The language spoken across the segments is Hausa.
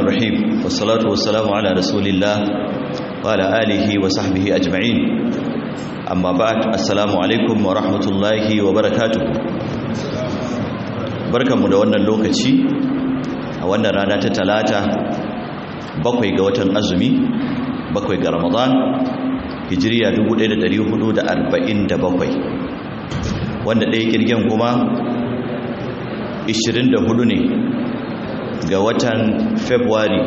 الرحيم والصلاة والسلام على رسول الله وعلى آله وصحبه أجمعين أما بعد السلام عليكم ورحمة الله وبركاته بركة مدونة اللوكتي وانا رانا تتلاتة بقوي قوة أزمي بقوي رمضان hijiriya 1447 wanda ɗaya kirgin kuma 24 ne ga watan february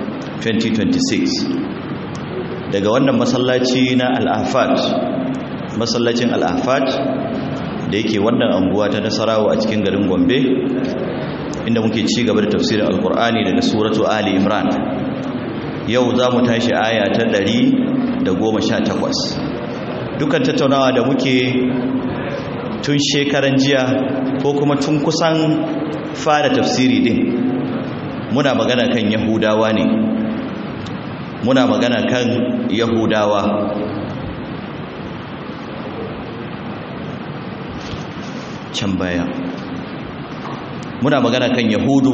2026 daga wannan masallaci na al'afat masallacin al'afat da yake wannan anguwa ta nasarawa a cikin garin gombe inda muke ci gaba da tafsirin alkur'ani daga suratu ali imran yau za mu tashi aya ta ɗari. da goma sha takwas dukan tattaunawa da muke tun shekaran jiya ko kuma tun kusan fara tafsiri din muna magana kan yahudawa ne muna magana kan yahudawa can baya muna magana kan yahudu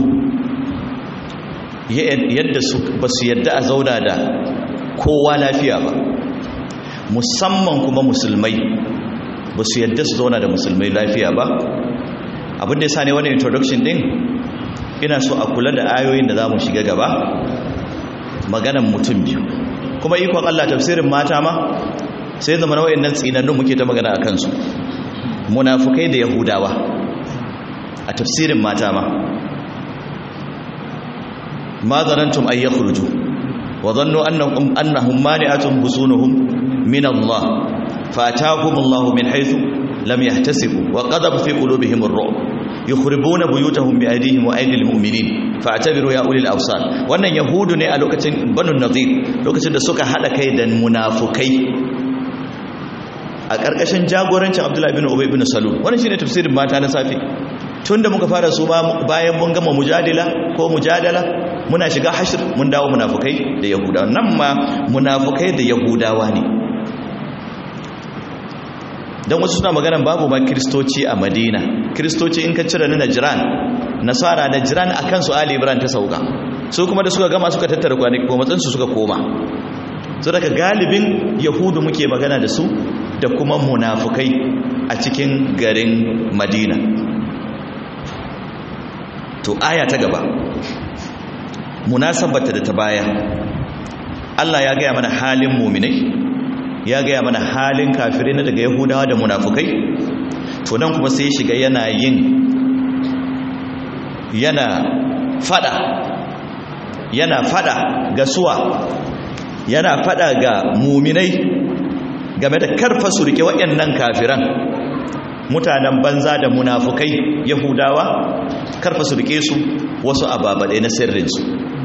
yadda ba su yadda a zauna da kowa lafiya ba musamman kuma musulmai ba su yadda su zauna da musulmai lafiya ba abinda ya sa ne wani introduction din ina so a kula da ayoyin da za mu shiga gaba maganan mutum biyu kuma ikon Allah tafsirin mata ma sai zama na wayannan tsinannun muke ta magana a kansu munafukai da yahudawa a tafsirin mata ma ma zanantum ay yakhruju وظنوا أنهم, أنهم مانعتهم بصونهم من الله فأتاهم الله من حيث لم يحتسبوا وقذف في قلوبهم الرعب يخربون بيوتهم بأيديهم وأيدي المؤمنين فاعتبروا يا أولي الأبصار وأن يهود ne a lokacin banu nadir lokacin da suka hada kai da munafukai a ƙarƙashin jagorancin Abdullahi bin Ubay bin Salul wannan shine tafsirin mata na safi tunda muka fara su bayan mun gama mujadila ko mujadala muna shiga hashir mun dawo munafukai da yahudawa nan ma munafukai da yahudawa ne don wasu suna magana babu ma kiristoci a madina kiristoci in ka cire na najiran nasara najiran a kansu ali ibrahim ta sauka su kuma da suka gama suka tattara kwanaki ko matsansu suka koma su daga galibin yahudu muke magana da su da kuma munafukai a cikin garin madina to aya ta gaba munasabata da ta baya Allah ya gaya mana halin muminai ya gaya mana halin kafirai na daga yahudawa da munafukai to nan kuma sai shiga yana yin yana fada yana fada ga suwa yana fada ga muminai game da karfa su rike waɗannan kafiran mutanen banza da munafukai yahudawa karfa su rike su wasu ababaɗe na sirrinsu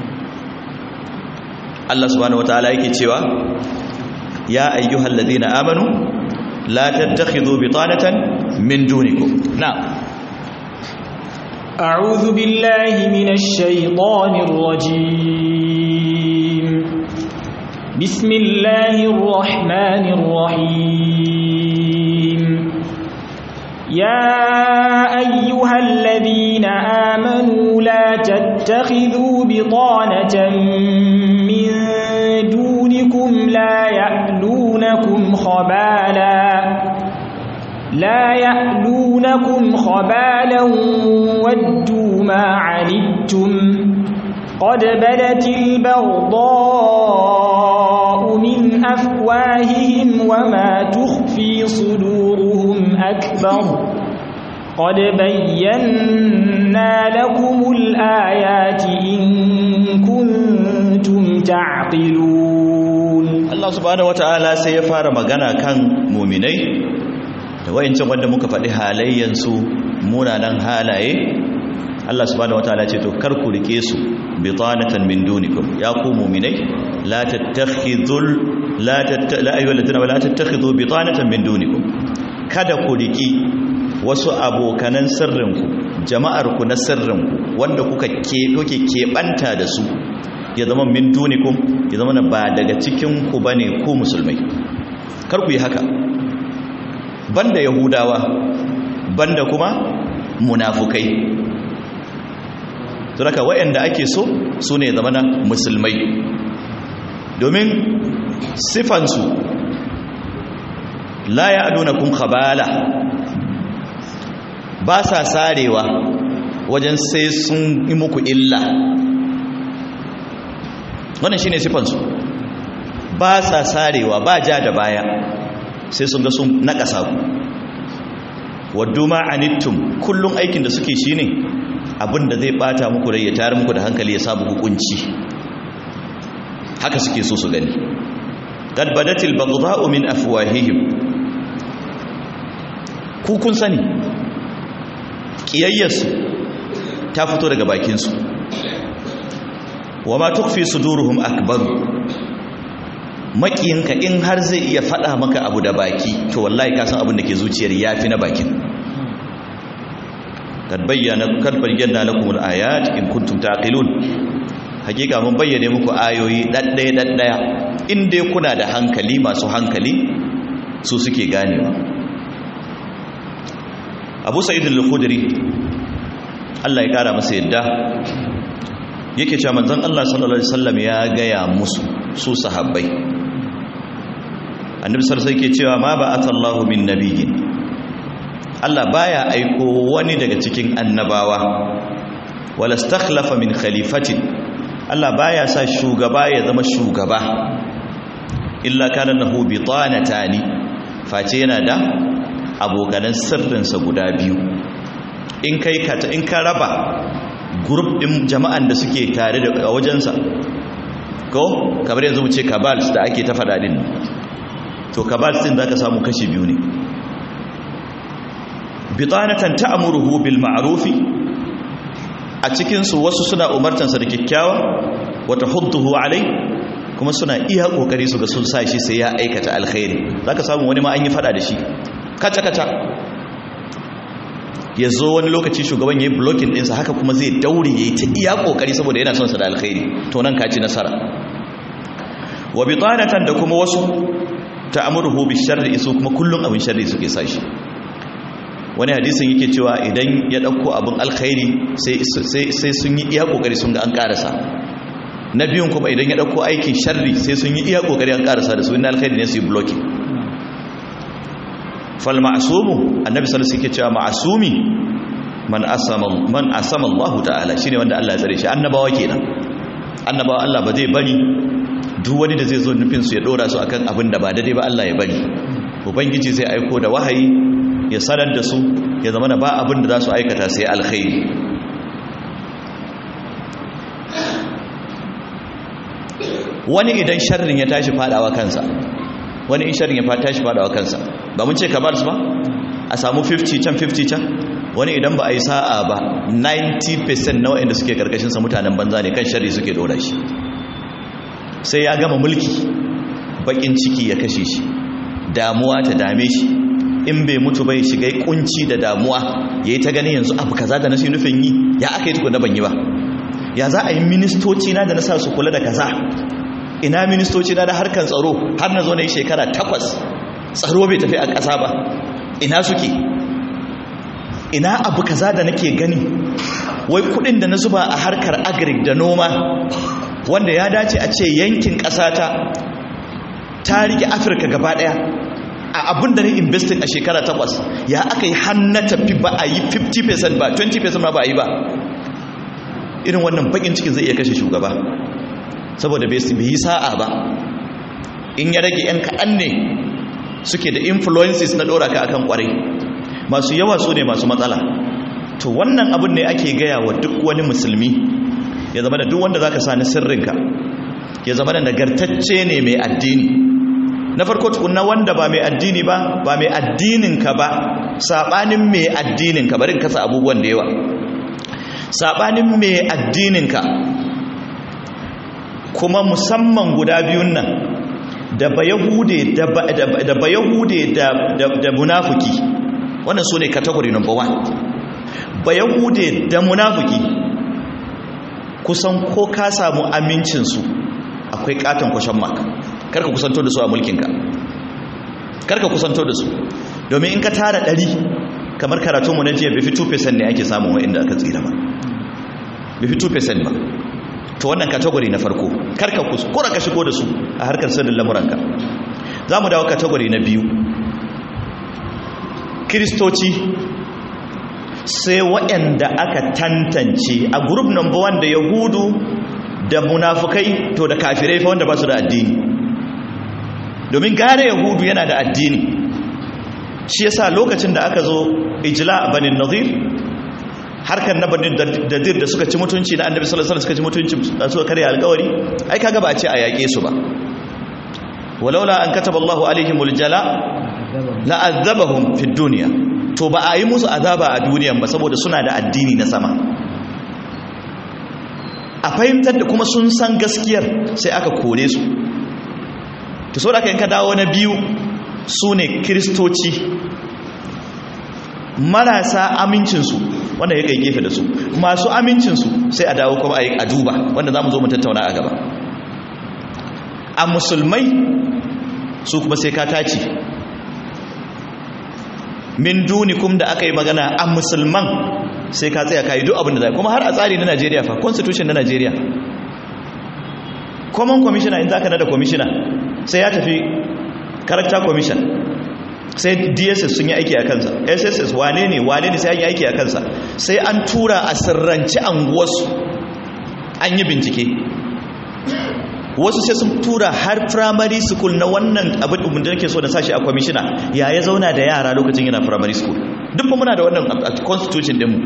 Allah subhanahu wataala yake cewa ya ayyuhal ladina amanu la tattakhidhu bitanatan min dunikum na'am a'udhu billahi minash shaitanir rajim bismillahir rahmanir rahim يا أيها الذين آمنوا لا تتخذوا بطانة من دونكم لا يألونكم خبالا لا يألونكم خبالا ودوا ما عنتم قد بدت البغضاء من أفواههم وما تخفي صدورهم أكبر قد بينا لكم الآيات إن كنتم تعقلون الله سبحانه وتعالى سيفار مغانا كان مؤمني da wayancin wanda muka faɗi halayyansu munanan halaye Allah subhanahu wataala ce to kar ku rike su bitanatan min dunikum ya ku mu'minai la tattakhidul la la ayyuhal ladina la tattakhidhu bitanatan min dunikum kada ku riki wasu abokanan sirrinku jama'arku na sirrinku wanda kuka ke kuke keɓanta da su ya zama min dunikum ya zama ba daga cikin ku bane ku musulmai kar ku yi haka banda yahudawa banda kuma munafukai saboda wayanda ake so su ne zamana musulmai domin sifansu la ya aduna kun khabala ba sa sarewa wajen sai sun yi muku illa wannan shine sifansu ba sa sarewa ba ja da baya sai sun ga sun nakasa ku waddu ma anittum kullum aikin da suke shine abinda zai bata muku rai ya tare muku da hankali ya sabu hukunci haka suke so su gani qad badatil baghdha'u min afwahihim ku kun sani kiyayyarsu ta fito daga bakinsu wa ma tukfi suduruhum akbar makiyinka in har zai iya faɗa maka abu da baki to wallahi ka san abin da ke zuciyar yafi na bakin kad bayyana kad bayyana lakum al-ayat in kuntum taqilun hakika mun bayyane muku ayoyi daddaya daddaya in dai kuna da hankali masu hankali su suke ganewa Abu Sa'id al-Khudri Allah ya kara masa yadda yake cewa manzon Allah sallallahu alaihi wasallam ya gaya musu su sahabbai annabi sallallahu alaihi yake cewa ma ba'atha Allahu min nabiyyin Allah baya aiko wani daga cikin annabawa wala stakhlafa min khalifatin Allah baya sa shugaba ya zama shugaba illa kana lahu bitanatani face yana da abokanan sirrinsa guda biyu in kai ka in ka raba group din jama'an da suke tare da wajensa ko kamar yanzu mu ce kabals da ake ta fada din to kabals din zaka samu kashi biyu ne bitanatan ta'muruhu bil ma'rufi a cikin su wasu suna umartansa da kyakkyawa wa tahudduhu alai kuma suna iya kokari su ga sun sa shi sai ya aikata alkhairi zaka samu wani ma an yi fada da shi kaca kaca ya zo wani lokaci shugaban ya yi blocking ɗinsa haka kuma zai daure ya yi ta iya kokari saboda yana son sa da alkhairi to nan ka ci nasara wa bitanatan da kuma wasu ta'amuruhu bi sharri su kuma kullun abin sharri suke sashi wani hadisin yake cewa idan ya dauko abin alkhairi sai sai sun yi iya kokari sun ga an karasa na biyun kuma idan ya dauko aikin sharri sai sun yi iya kokari an karasa da su inna alkhairi ne su yi blocking fal ma'sumu annabi sallallahu alaihi wasallam yake cewa ma'sumi man asama man asama Allah ta'ala shine wanda Allah ya tsare shi annabawa kenan annabawa Allah ba zai bari duk wani da zai zo nufin su ya dora su akan abin da ba daidai ba Allah ya bari ubangiji zai aiko da wahayi ya sanar da su ya zama da ba abin da za su aikata sai alkhairi wani idan sharrin ya tashi fadawa kansa wani in sharrin ya tashi fadawa kansa ba mun ce kamar su ba a samu 50 can 50 can wani idan ba a yi sa'a ba 90% na waɗanda suke karkashinsa mutanen banza ne kan sharri suke dora shi sai ya gama mulki bakin ciki ya kashe shi damuwa ta dame shi in bai mutu bai shiga kunci da damuwa ya yi ta gani yanzu abu kaza da na shi nufin yi ya aka yi tukun na ban yi ba ya za a yi ministoci na da na sa su kula da kaza ina ministoci na da harkar tsaro har na zo na yi shekara takwas tsaro bai tafi a ƙasa ba ina suke ina abu kaza da nake gani wai kudin da na zuba a harkar agric da noma wanda ya dace a ce yankin ƙasata ta rike afirka gaba ɗaya a abin da na investing a shekara takwas ya aka yi hannu tafi ba a yi 50% ba 20% ma ba a yi ba irin wannan bakin cikin zai iya kashe shugaba saboda bai yi sa'a ba in ya rage 'yan kaɗan ne suke da influences na ɗora ka akan ƙwarai masu yawa su ne masu matsala to wannan abin ne ake gaya wa duk wani musulmi ya zama da duk wanda za ka sa na sirrinka ya zama da nagartacce ne mai addini na farko tukunna wanda ba mai addini ba ba mai addininka ba saɓanin mai addininka barin kasa abubuwan da yawa saɓanin mai addininka kuma musamman guda biyun nan da bayahude da bayahude da munafuki wannan su ne category number one bayahude da munafuki kusan ko ka samu amincinsu akwai katon kwashen maka karka kusanto da su a mulkinka karka kusanto da su domin in ka tara ɗari kamar karatunmu na jiya bai fi 2% ne ake samun wa'inda aka tsira ba bai fi 2% ba to wannan category na farko karka kuskura ka shigo da su a harkar sirrin lamuranka za mu dawo category na biyu kiristoci sai waɗanda aka tantance a group number one da yahudu da munafukai to da kafirai fa wanda ba su da addini domin gare yahudu yana da addini shi yasa lokacin da aka zo ijla banin nazir harkar na banin dadir da suka ci mutunci na annabi sallallahu alaihi wasallam suka ci mutunci da suka karya alƙawari ai kaga ba a ce a yaƙe su ba walaula an kataba Allahu alaihimul jala la'azzabahum fid dunya to ba a yi musu azaba a duniyan ba saboda suna da addini na sama a fahimtar da kuma sun san gaskiyar sai aka kore su to so da ka yanka dawo na biyu su ne kiristoci marasa amincinsu wanda ya kai gefe da su masu amincinsu sai a dawo kuma a duba wanda za mu zo mu tattauna a gaba a musulmai su kuma sai ka taci min dunikum da aka yi magana a musulman sai ka tsaya ka yi duk abin da zai kuma har a tsari na najeriya fa constitution na najeriya common commissioner in za ka nada commissioner sai ya tafi character commission sai dss sun yi aiki a kansa sss wane ne wane ne sai an yi aiki a kansa sai an tura a sirranci anguwarsu an yi bincike wasu sai sun tura har primary school na wannan abin da nake so da sashi a kwamishina ya ya zauna da yara lokacin yana primary school duk muna da wannan a constitution dinmu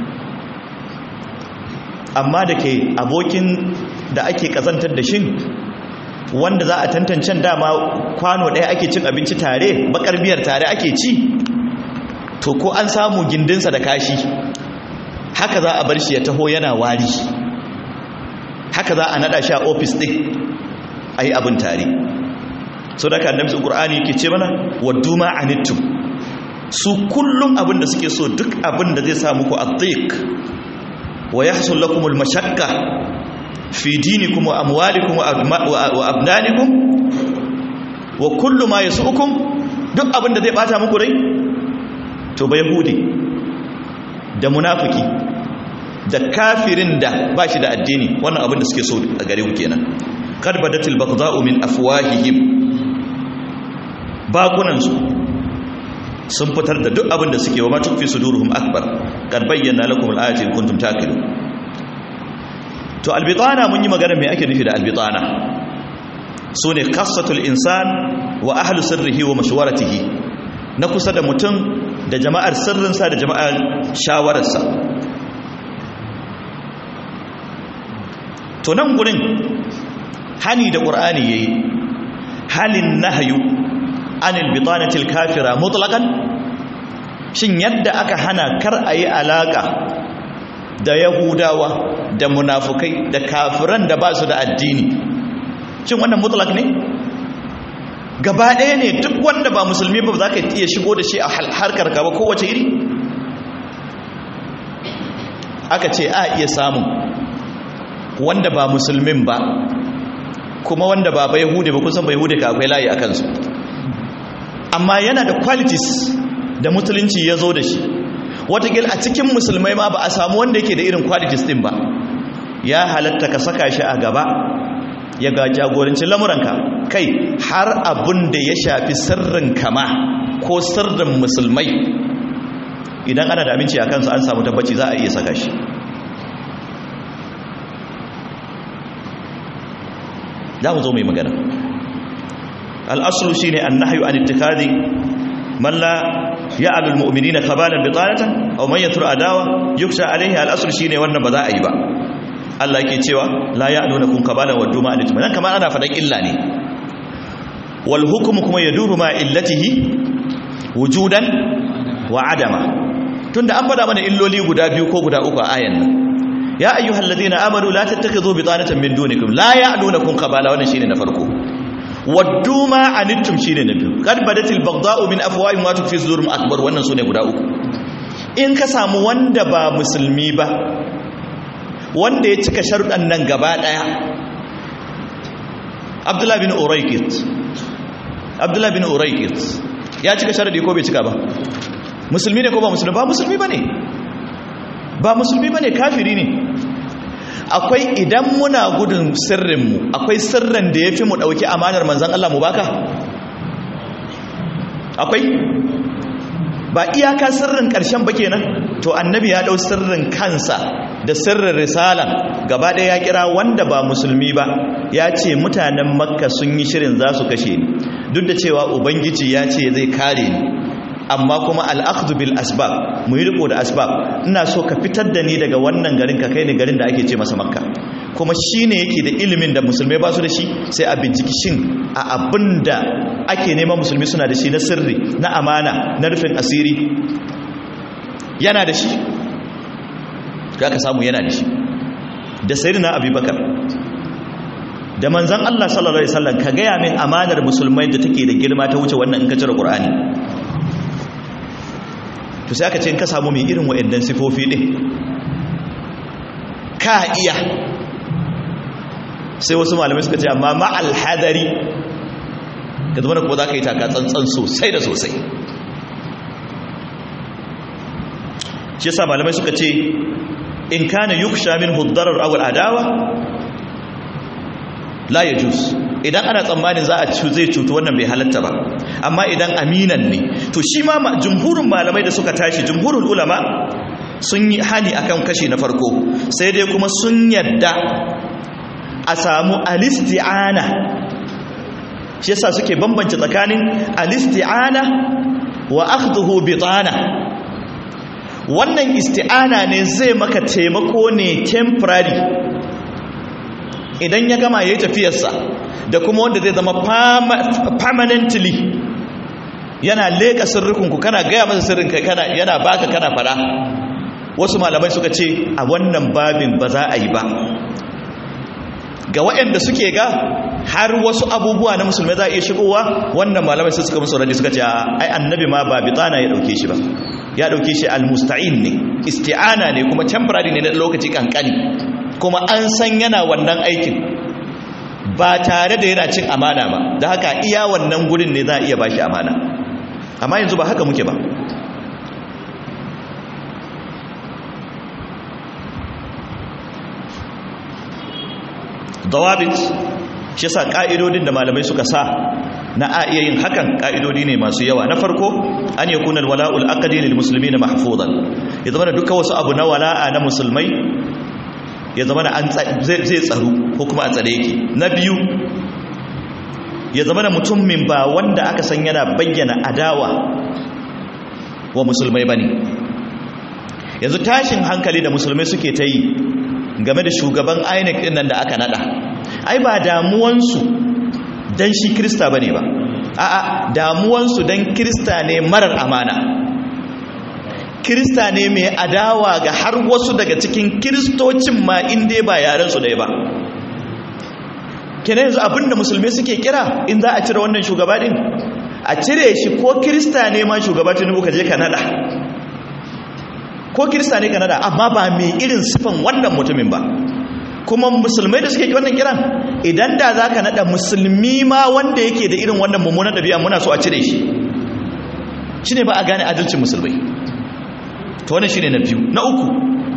amma da ke abokin da ake kazantar da shin wanda za a tantancen dama kwano ɗaya ake cin abinci tare bakar biyar tare ake ci to ko an samu gindinsa da kashi haka za a bar shi ya taho yana wari haka za a nada shi a ofis ɗin a yi abin tare so da ka annabi su ƙur'ani ke ce mana waddu ma anittum su kullum abin da suke so duk abin da zai sa muku adhiq wa yahsul lakum al-mashaqqa fi dinikum wa amwalikum wa abnanikum wa kullu ma yasukum duk abin da zai bata muku rai to ba yahudi da munafiki da kafirin da ba shi da addini wannan abin da suke so a gare ku kenan qad badatil baghdha'u min afwahihim bakunan su sun fitar da duk abin da suke wa ma tukfi suduruhum akbar qad bayyana lakum al-ayati in kuntum taqilun to albitana mun yi magana me ake nufi da albitana sune qassatul insan wa ahlu sirrihi wa mashwaratihi na kusa da mutum da jama'ar sirrinsa da jama'ar shawararsa to nan gurin hani da ƙur'ani ya yi halin nahayu anil bitanatil kafira mutlaƙan shin yadda aka hana kar a yi alaƙa da yahudawa da munafukai da kafiran da ba su da addini shin wannan mutlak ne gaba ɗaya ne duk wanda ba musulmi ba za ka iya shigo da shi a harkar gaba kowace iri aka ce a iya samun wanda ba musulmin ba kuma wanda ba ba yahudi ba kusan ba yahudi ka akwai layi a kansu amma yana da qualities da musulunci ya zo da shi watakil a cikin musulmai ma ba a samu wanda yake da irin qualities din ba ya halatta ka saka shi a gaba ya ga jagorancin lamuranka kai har abun da ya shafi sirrin kama ko sirrin musulmai idan ana da aminci a kansu an samu tabbaci za a iya saka shi za mu zo mai magana al'asulu shi ne an nahayu an ittikadi man la ya'alu almu'minina kabalan bitanatan aw man yatru adawa yuksha alaihi al'asulu shi ne wannan ba za a yi ba Allah yake cewa la ya'luna kun kabalan wa duma alitum nan kamar ana fadan illa ne wal hukmu kuma yaduru ma illatihi wujudan wa adama tunda an fada mana illoli guda biyu ko guda uku a ayan nan ya ayyuhal ladina amanu la tattakhidhu bitanatan min dunikum la ya'lunakum qabala wannan shine na farko waddu ma anittum shine na biyu qad badatil baghdha'u min afwahihim wa tukfi sudurum akbar wannan sune guda uku in ka samu wanda ba musulmi ba wanda ya cika sharuɗan nan gaba daya Abdullah bin Uraykit Abdullah bin Uraykit ya cika sharadi ko bai cika ba musulmi ne ko ba musulmi ba musulmi bane ba musulmi bane kafiri ne akwai idan muna gudun sirrinmu akwai sirrin da ya fi mu ɗauki amanar manzan Allah mu baka akwai ba iyaka sirrin ƙarshen ba kenan to annabi ya ɗau sirrin kansa da sirrin risala gaba ɗaya ya kira wanda ba musulmi ba ya ce mutanen makka sun yi shirin za su kashe ni duk da cewa ubangiji ya ce zai kare ni amma kuma al'akhdhu bil asbab mu yi riko da asbab ina so ka fitar da ni daga wannan garin ka kai ni garin da ake ce masa makka kuma shine yake da ilimin da musulmai ba su da shi sai a binciki shin a abinda ake neman musulmi suna da shi na sirri na amana na rufin asiri yana da shi ka ka samu yana da shi da sayyidina abubakar da manzon Allah sallallahu alaihi wasallam ka gaya min amanar musulmai da take da girma ta wuce wannan in ka cire qur'ani to sai aka ce in ka samu mai irin wa'annan sifofi din ka iya sai wasu malamai suka ce amma ma'al hadari ka zama da kuma za ka yi taka tsantsan sosai da sosai shi yasa malamai suka ce in kana yuksha min huddarar awal adawa la ya jus idan ana tsammanin za a ci zai cutu wannan bai halatta ba amma idan aminan ne to shi ma jumhurin malamai da suka tashi jumhurin ulama sun yi hani akan kashi na farko sai dai kuma sun yadda a samu alisti'ana shi yasa suke bambance tsakanin alisti'ana wa akhdhuhu bitana wannan isti'ana ne zai maka taimako ne temporary idan ya gama yayi tafiyarsa da kuma wanda zai zama permanently yana leka sirrikinku kana gaya masa sirrin kai kana yana baka kana fara wasu malamai suka ce a wannan babin ba za a yi ba ga waɗanda suke ga har wasu abubuwa na musulmai za a iya shigowa wannan malamai su suka musu radi suka ce ai annabi ma ba bitana ya dauke shi ba ya dauke shi almusta'in ne isti'ana ne kuma temporary ne na lokaci kankani kuma an san yana wannan aikin ba tare da yana cin amana ba da haka iya wannan gurin ne za a iya bashi amana amma yanzu ba haka muke ba dawabit shi yasa ka'idodin da malamai suka sa na a iya yin hakan ka'idodi ne masu yawa na farko an yakuna alwala'ul aqdi lil muslimina mahfuzan ya zama da duka wasu abu na wala'a na musulmai ya zama da an zai tsaro ko kuma a tsare yake na biyu ya zama da mutumin ba wanda aka san yana bayyana adawa wa musulmai bane yanzu tashin hankali da musulmai suke ta yi game da shugaban INEC din nan da aka nada ai ba damuwansu dan shi krista bane ba a'a damuwansu dan krista ne marar amana krista ne mai adawa ga har wasu daga cikin kristocin ma inda ba yaren su dai ba kenan yanzu abinda musulmai suke kira in za a cire wannan shugaba din a cire shi ko krista ne ma shugaba tinubu ka je ka nada ko kirista ne kanada amma ba mai irin sifan wannan mutumin ba kuma musulmai da suke wannan kiran idan da za ka naɗa musulmi ma wanda yake da irin wannan mummunan ɗabi'a muna so a cire shi shi ne ba a gane adalcin musulmai ta wannan shi ne na biyu na uku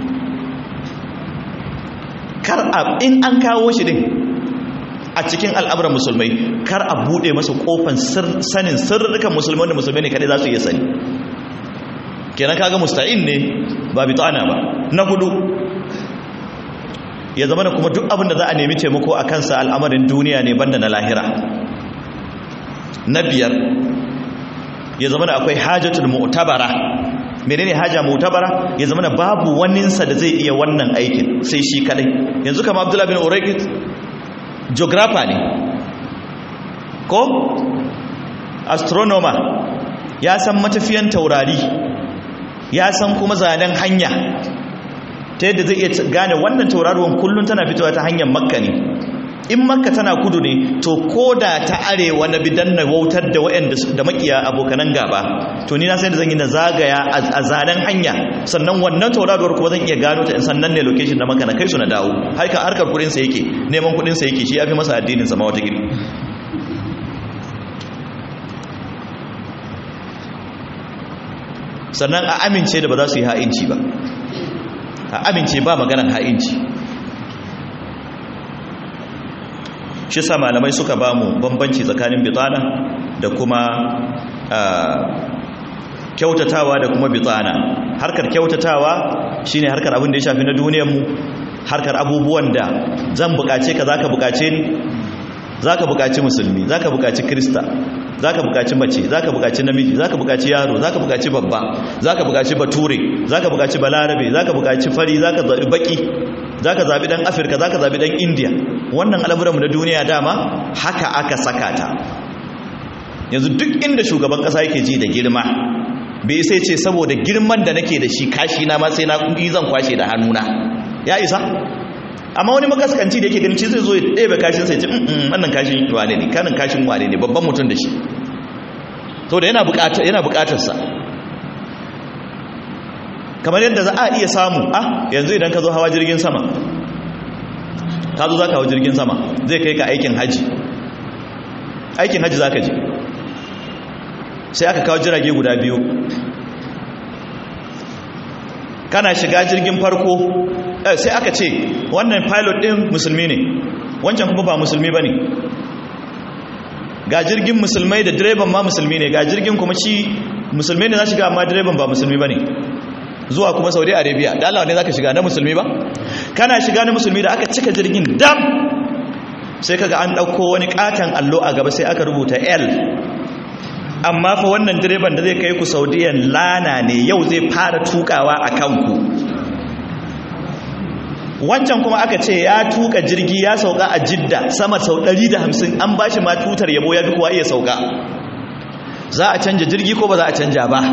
kar a in an kawo shi din a cikin al'amuran musulmai kar a buɗe masa ƙofan sanin sirrikan musulmai wanda musulmai ne kadai za su iya sani kenan kaga musta'in ne ba bitana ba na hudu ya zama da kuma duk abin da za a nemi taimako a kansa al'amarin duniya ne banda na lahira na biyar ya zama da akwai hajjatul mu'tabara menene haja mu'tabara ya zama da babu waninsa da zai iya wannan aikin sai shi kadai yanzu kama abdullah bin uraikit geographer ne ko astronomer ya san matafiyan taurari ya san kuma zanen hanya ta yadda zai iya gane wannan tauraruwan kullum tana fitowa ta hanyar makka ne in makka tana kudu ne to ko da ta arewa na bidan na wautar da waɗanda da makiya abokanan gaba to ni na sai da zan yi na zagaya a zanen hanya sannan wannan tauraruwar kuma zan iya gano ta in sannan ne location na makka na kai su na dawo harkar harkar kudin sa yake neman kudin sa yake shi yafi masa addinin sa ma wata gidi sannan a amince da ba za su yi ha'inci ba a amince ba maganar ha'inci shi sa malamai suka ba mu bambanci tsakanin bitana da kuma kyautatawa da kuma bitana harkar kyautatawa shine harkar abin da ya shafi na duniyarmu harkar abubuwan da zan bukace ka zaka bukace ni zaka bukaci musulmi zaka bukaci krista zaka bukaci mace zaka bukaci namiji zaka bukaci yaro zaka bukaci babba zaka bukaci bature zaka bukaci balarabe zaka bukaci fari zaka zabi baki zaka zabi dan afirka zaka zabi dan india wannan al'amuranmu na duniya dama haka aka saka ta yanzu duk inda shugaban kasa yake ji da girma bai sai ce saboda girman da nake da shi kashi na ma sai na kuɗi zan kwashe da hannuna ya isa amma wani makaskanci da yake ganin zai zo ya ɗebe kashin sai ce wannan kashin wane ne kanin kashin wane ne babban mutum da shi to da yana buƙatar yana buƙatar sa kamar yadda za a iya samu ah yanzu idan ka zo hawa jirgin sama ka zo za ka hawa jirgin sama zai kai ka aikin haji aikin haji za ka je sai aka kawo jirage guda biyu kana shiga jirgin farko sai aka ce wannan pilot din musulmi ne wancan kuma ba musulmi ba ne ga jirgin musulmai da direban ma musulmi ne ga jirgin kuma shi musulmi ne za shiga amma direban ba musulmi ba ne zuwa kuma saudi arabia da allawa ne za ka shiga na musulmi ba kana shiga na musulmi da aka cika jirgin dam sai kaga an ɗauko wani katon allo a gaba sai aka rubuta l amma fa wannan direban da zai kai ku saudiyan lana ne yau zai fara tukawa a kanku wancan kuma aka ce ya tuka jirgi ya sauka a jidda sama sau 150 an ba shi ma tutar yabo ya fi kuwa iya sauka za a canja jirgi ko ba za a canja ba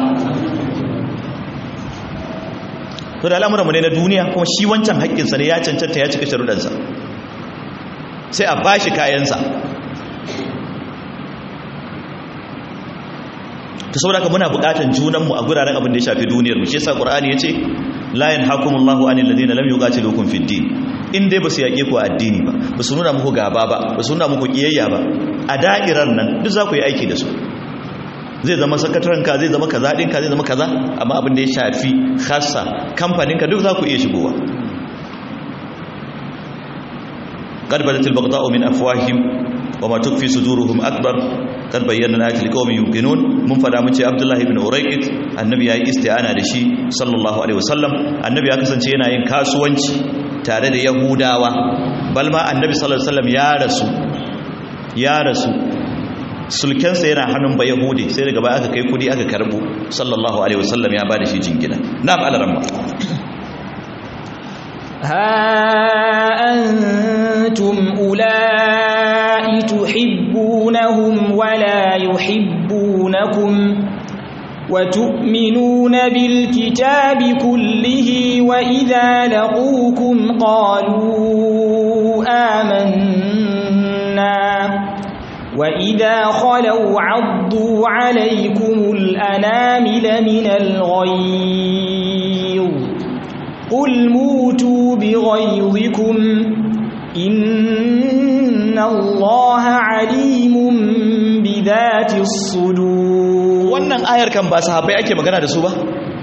to da al'amuranmu ne na duniya kuma shi wancan haƙƙinsa ne ya cancanta ya cika sharuɗansa sai a ba shi kayansa ta saboda ka muna bukatan junanmu a guraren abin da ya shafi duniyar mu shi yasa qur'ani yace la yanhakumullahu anil ladina lam yuqatilukum fid din in dai basu yake ku addini ba basu nuna muku gaba ba basu nuna muku kiyayya ba a da'irar nan duk za ku yi aiki da su zai zama sakataren ka zai zama kaza din ka zai zama kaza amma abin da ya shafi khassa kamfanin ka duk za ku iya shigowa قد بدت البغضاء من أفواههم وما تكفي صدورهم أكبر قد بينا الآيات لقوم يوقنون من فدا mun ce Abdullah ibn Urayqit annabi yayi isti'ana da shi sallallahu alaihi wasallam annabi ya kasance yana yin kasuwanci tare da Yahudawa balma annabi sallallahu alaihi wasallam ya rasu ya rasu sulkensa yana hannun ba Yahudi sai daga baya aka kai kudi aka karbo sallallahu alaihi wasallam ya bada shi jingina na'am alaramma ها أنتم أولئك تحبونهم ولا يحبونكم وتؤمنون بالكتاب كله وإذا لقوكم قالوا آمنا وإذا خلوا عضوا عليكم الأنامل من الغيظ قل موتوا بغيظكم إن الله عليم بذات الصدور wannan ayar kan ba sahabbai ake magana da su ba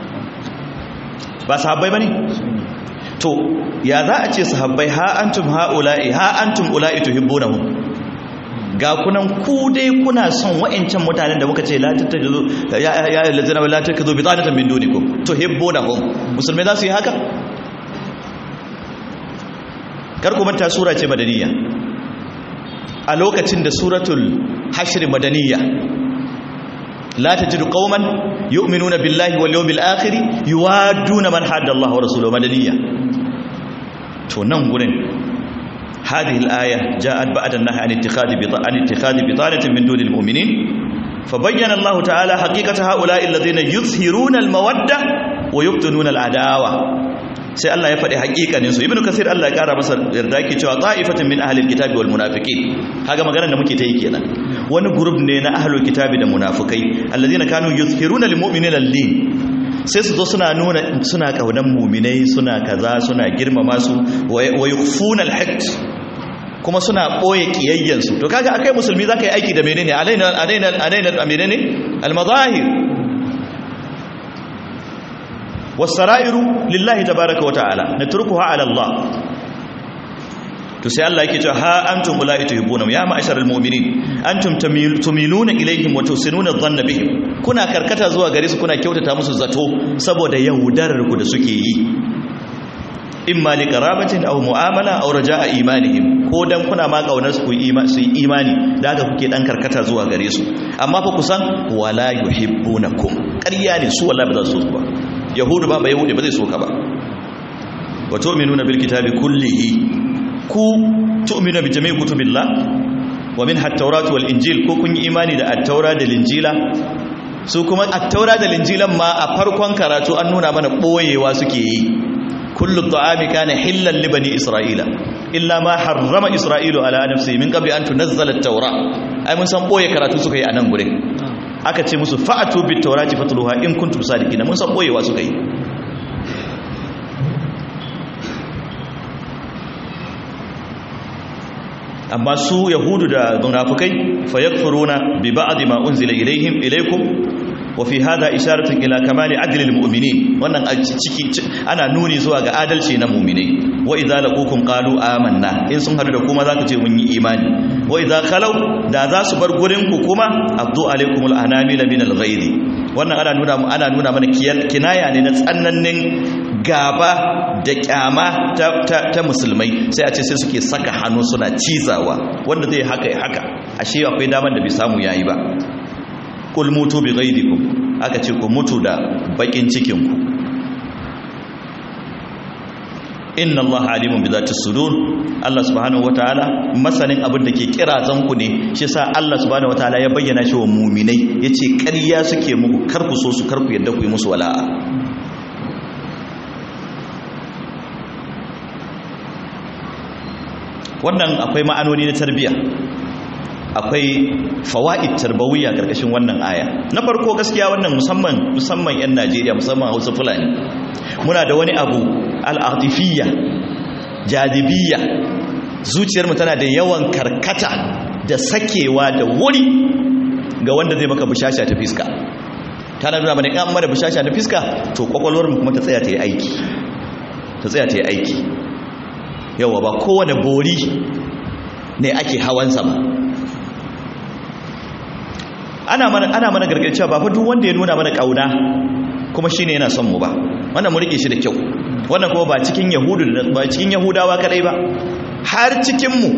ba sahabbai bane to ya za a ce sahabbai ha antum haula'i ha antum ula'i tuhibbunahum ga kunan ku dai kuna son wa'ancan mutanen da muka ce la tattajizu ya ya lazina la tattajizu bi tsanatan min dunikum tuhibbunahum musulmai za su yi haka kar ku manta sura ce madaniya a lokacin da suratul hashr madaniya la tajidu qauman yu'minuna billahi wal yawmil akhir yuwadduna man hadda Allah wa rasuluhu madaniya to nan gurin هذه الآية جاءت بعد النهي عن اتخاذ عن اتخاذ بطانة من دون المؤمنين فبين الله تعالى حقيقة هؤلاء الذين يظهرون المودة ويبطنون العداوة sai Allah ya faɗi haƙiƙanin su ibnu kasir Allah ya ƙara masa yarda yake cewa ta'ifatin min ahlil kitabi wal munafiqin kaga maganar da muke ta yi kenan wani group ne na ahlul kitabi da munafikai alladhina kanu yuzhiruna lil mu'minina lin sai su zo suna nuna suna kaunan mu'minai suna kaza suna girmama su wa yukfuna al kuma suna ɓoye ƙiyayyansu to kaga akai musulmi za ka yi aiki da menene alaina alaina alaina a menene almazahir wasara'iru lillahi tabaraka wa ta'ala natrukuha ala Allah to sai Allah yake cewa ha antum ulai tuhibuna ya ma'asharal mu'minin antum tumiluna ilaihim wa tusinuna dhanna bihim kuna karkata zuwa gare su kuna kyautata musu zato saboda yaudarar ku da suke yi imma li qarabatin aw mu'amala aw raja'a imanihim ko dan kuna ma kaunar su yi imani da haka kuke dan karkata zuwa gare su amma fa kusan wala yuhibbunakum ƙarya ne su wallahi ba za su so ba yahudu ba ba yahudi ba zai so ka ba wa tu'minuna bil kitabi kullihi ku tu'minu bi jami'i kutubillah wa minha at-taurat wal injil ko kun yi imani da at-taura da linjila su kuma at-taura da linjilan ma a farkon karatu an nuna mana boyewa suke yi kullu ta'ami kana hillan li bani isra'ila illa ma harrama isra'ilu ala nafsihi min qabli an tunzala at-taura ai mun san boye karatu suka yi a nan gurin aka ce musu fa'atu bit tawrati fatluha in kuntum sadiqina mun san boyewa suka yi amma su yahudu da munafikai fayakfuruna bi ba'd ma unzila ilaihim ilaikum wa fi hada isharatun ila kamali adlil mu'minin wannan a ciki ana nuni zuwa ga adalci na mu'minai wa idza laqukum qalu amanna in sun hadu da kuma zaka ce mun yi imani wa idza khalau da za su bar gurin ku kuma abdu alaikumul anamil min alghayri wannan ana nuna ana nuna mana kinaya ne na tsannannin gaba da kyama ta, ta, ta musulmai sai a ce sai suke saka hannu suna cizawa wanda zai haka ya haka ashe akwai damar da bai samu yayi ba kul mutu bi ghaidikum aka ce ku mutu da bakin cikin ku inna allaha alimun bi zati sudur Allah subhanahu wataala masanin abin da ke kirazan ku ne shi yasa Allah subhanahu wataala ya bayyana shi wa mu'minai yace ƙarya suke muku kar ku so su kar ku yadda ku yi musu wala'a wannan akwai ma'anoni na tarbiyya akwai fawaid tarbawiyya karkashin wannan aya na farko gaskiya wannan musamman musamman yan Najeriya musamman Hausa Fulani muna da wani abu al-atifiyya jadibiyya zuciyar mu tana da yawan karkata da sakewa da wuri ga wanda zai maka bushasha ta fiska tana nuna mana in an mara bushasha ta fiska to kwakwalwar mu kuma ta tsaya ta yi aiki ta tsaya ta yi aiki yawa ba kowane bori ne ake hawansa ba ana mana ana mana gargajiya ba fa duk wanda ya nuna mana kauna kuma shine yana son mu ba wannan mu rike shi da kyau wannan kuma ba cikin yahudu da ba cikin yahudawa kadai ba har cikin mu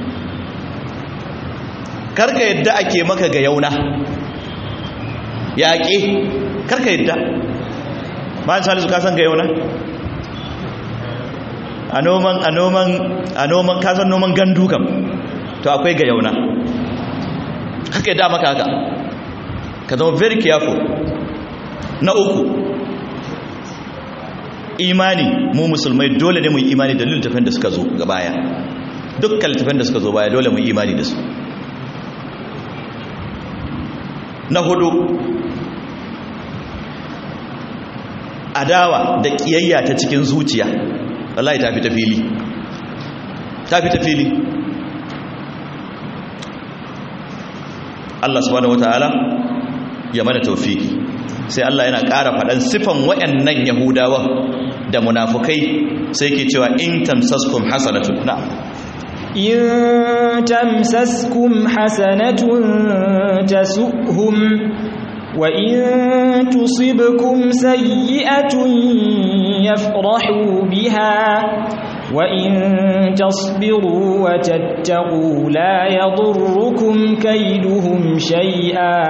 karka yadda ake maka ga yauna yaƙe karka yadda ba salisu ka san ga yauna a noman a noman a noman kasan noman gandu kam to akwai ga yauna haka da maka haka ka zama very careful na uku imani mu musulmai dole ne mu yi imani da littafin da suka zo ga baya dukkan littafin da suka zo baya dole mu yi imani da su na hudu adawa da kiyayya ta cikin zuciya wallahi ta fi ta fili ta fi ta fili Allah subhanahu wataala ya mana tawfiki sai Allah yana ƙara faɗan sifan wayannan yahudawa da munafukai sai ke cewa in tamsaskum hasanatun na'am in tamsaskum hasanatun tasuhum wa in tusibkum sayyi'atun yafrahu biha وإن تصبروا وتتقوا لا يضركم كيدهم شيئا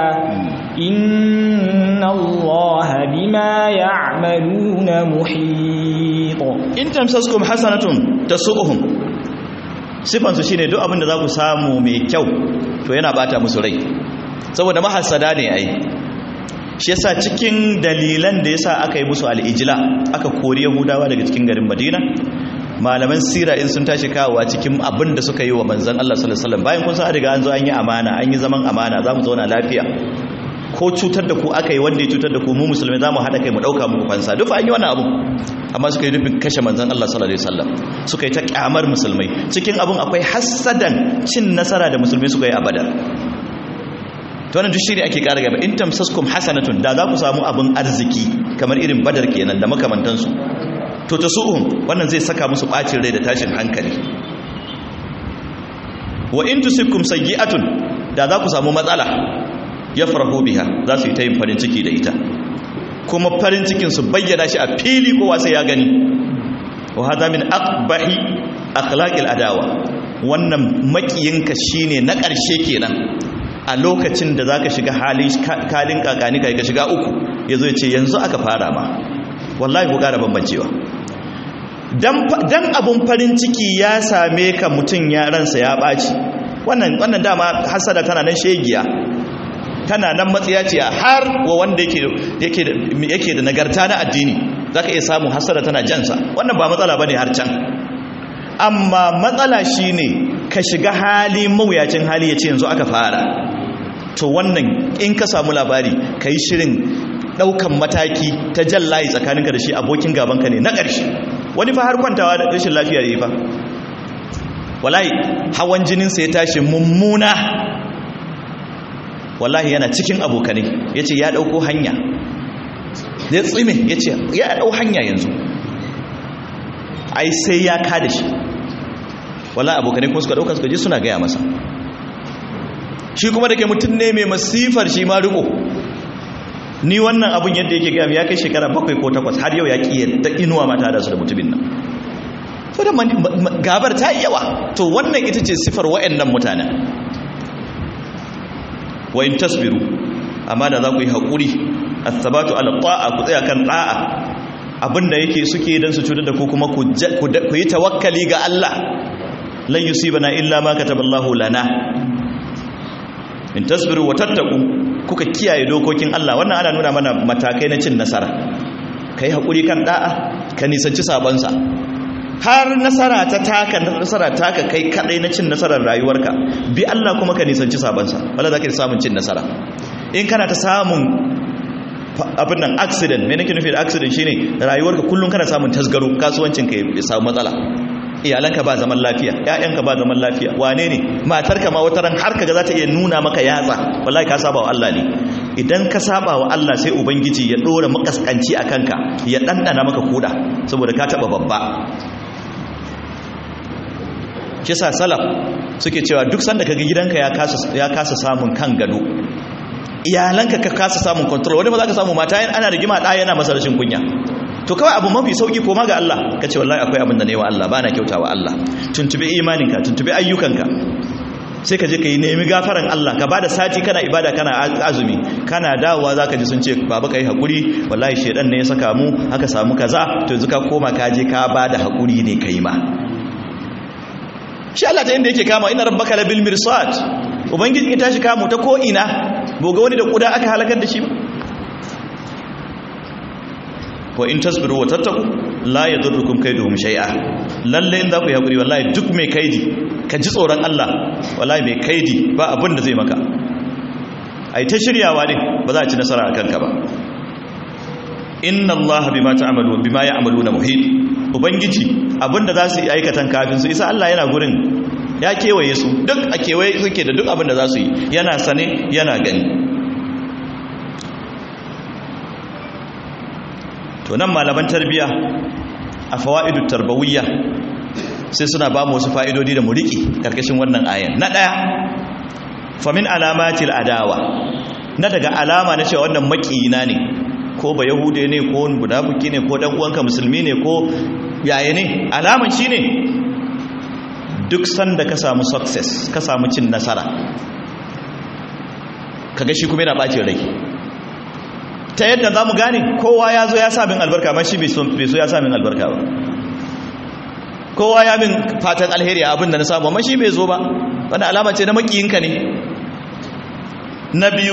إن الله بما يعملون محيط إن تمسسكم حسنة تسؤهم sifansu shine duk abin da za ku samu mai kyau to yana bata musu rai saboda mahassada ne ai shi yasa cikin dalilan da yasa aka yi musu al'ijila aka kori yahudawa daga cikin garin madina malaman sira in sun tashi kawowa cikin abin da suka yi wa manzan Allah sallallahu alaihi wasallam bayan kun san riga an zo an yi amana an yi zaman amana za mu zauna lafiya ko cutar da ku aka yi wanda ya cutar da ku mu musulmai za mu haɗa kai mu ɗauka muku fansa duk an yi wannan abu amma suka yi nufin kashe manzan Allah sallallahu alaihi wasallam suka yi ta kyamar musulmai cikin abin akwai hassadan cin nasara da musulmai suka yi a badar to wannan duk shine ake ƙara gaba in tamsaskum hasanatun da za ku samu abin arziki kamar irin badar kenan da makamantansu to ta su'un wannan zai saka musu bacin rai da tashin hankali wa in tusibkum sayyi'atun da za ku samu matsala yafrahu biha za su yi ta yin farin ciki da ita kuma farin cikin su bayyana shi a fili kowa sai ya gani wa hada min aqbahi akhlaqil adawa wannan makiyinka shine na ƙarshe kenan a lokacin da zaka shiga halin kalin kakani kai ka shiga uku yazo ya ce yanzu aka fara ma wallahi ku gara bambancewa dan abun farin ciki ya same ka mutum ya ransa ya ɓaci wannan wannan dama hasada tana nan shegiya tana nan matsiya ce har wa wanda yake yake da nagarta na addini zaka iya samu hasada tana jansa wannan ba matsala bane har can amma matsala shine ka shiga hali mawuyacin hali yace yanzu aka fara to wannan in ka samu labari kai shirin daukan mataki ta jallayi tsakaninka da shi abokin gabanka ne na ƙarshe wani fa har kwantawa da rashin lafiya yayi fa wallahi hawan jininsa ya tashi mummuna wallahi yana cikin abokanai yace ya dauko hanya ya tsime yace ya dau hanya yanzu ai sai ya kada shi wallahi abokanai kuma suka dauka suka je suna gaya masa shi kuma dake mutum ne mai masifar shi ma riko ni wannan abun yadda yake gaya ya kai shekara bakwai ko takwas har yau ya ƙi yadda inuwa mata da su da mutumin nan so da gabar ta yi yawa to wannan ita ce sifar wa'annan mutanen wa in tasbiru amma da za ku yi haƙuri asabatu ala ta'a ku tsaya kan ta'a abinda yake suke dan su cutar da ku kuma ku yi tawakkali ga Allah lan yusibana illa ma kataballahu lana in tasbiru wa tattaku kuka kiyaye dokokin Allah wannan ana nuna mana matakai na cin nasara kai hakuri kan da'a ka nisanci sabansa har nasara ta taka nasara taka kai kadai na cin nasarar rayuwarka bi Allah kuma ka nisanci sabansa wala zaka samun cin nasara in kana ta samun abin nan accident me nake nufi da accident shine rayuwarka kullun kana samun tasgaro kasuwancin ka ya samu matsala iyalanka ba zaman lafiya ƴaƴanka ba zaman lafiya wane ne matarka ma wata ran har kaga za ta iya nuna maka yatsa wallahi ka saba wa Allah ne idan ka saba wa Allah sai ubangiji ya dora makaskanci a kanka ya dandana maka kuda saboda ka taba babba kisa salaf suke cewa duk sanda kaga gidanka ya kasa ya kasa samun kan gado iyalanka ka kasa samun control wani ba za ka samu mata ana rigima ɗaya yana masa rashin kunya to kawai abu mafi sauki koma ga Allah ka ce wallahi akwai abin da ne wa Allah bana kyauta wa Allah tuntube imaninka tuntube ayyukanka sai ka je ka yi nemi gafaran Allah ka bada sati kana ibada kana azumi kana dawowa zaka ji sun ce baba kai hakuri wallahi shedan ne ya saka mu aka samu kaza to yanzu ka koma ka je ka bada hakuri ne kai ma shi Allah ta inda yake kama ina rabbaka labil mirsad ubangiji ya tashi kamu ta ko ina boga wani da kuda aka halakar da shi ba wa in tasbiru wa tattaku la yadurrukum kaiduhum shay'a lalle in za ku yi hakuri wallahi duk mai kaidi ka ji tsoron Allah wallahi mai kaidi ba abin da zai maka ai ta shiryawa ne ba za a ci nasara a kanka ba inna Allah bima ta'malu bima ya'maluna muhit ubangiji abinda za su yi aikatan kafin su isa Allah yana gurin ya kewaye su duk a kewaye suke da duk abin da za su yi yana sane yana gani to nan malaman tarbiya a fawa'idu tarbawiyya sai suna ba mu wasu fa'idodi da mu riƙe ƙarƙashin wannan ayan na ɗaya famin alamatil adawa na daga alama na cewa wannan maƙiyina ne ko ba yahude ne ko budabuki ne ko ɗan uwanka musulmi ne ko yaya ne alaman shi ne duk sanda ka samu success ka samu cin nasara kaga shi kuma yana ɓacin rai ta yadda za mu gane kowa ya zo ya samin albarka ma shi bai so ya samin albarka ba kowa ya min fatan alheri a abin da na samu amma shi bai zo ba wanda alama ce na makiyinka ne na biyu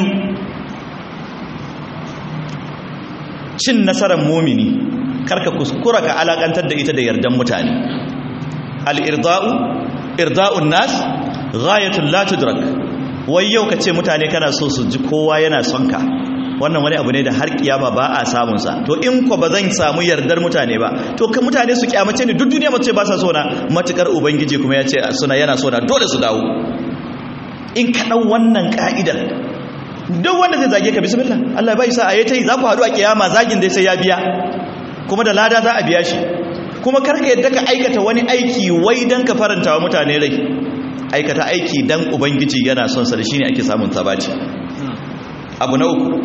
cin nasarar mumini karka kuskura ka alakantar da ita da yardan mutane al-irda'u irda'un nas ghayatul la tudrak wai yau ka ce mutane kana so su ji kowa yana son ka wannan wani abu ne da har kiyama ba a samun sa to in ko ba zan samu yardar mutane ba to kan mutane su kiyamace ni duk duniya mace ba sa so na matukar ubangiji kuma ya ce suna yana so na dole su dawo in ka dau wannan ka'idar duk wanda zai zage ka bismillah Allah bai sa ayi tai za ku haɗu a kiyama zagin dai sai ya biya kuma da lada za a biya shi kuma karka yadda ka aikata wani aiki wai dan ka faranta wa mutane rai aikata aiki dan ubangiji yana son sa da shine ake samun sabati abu na uku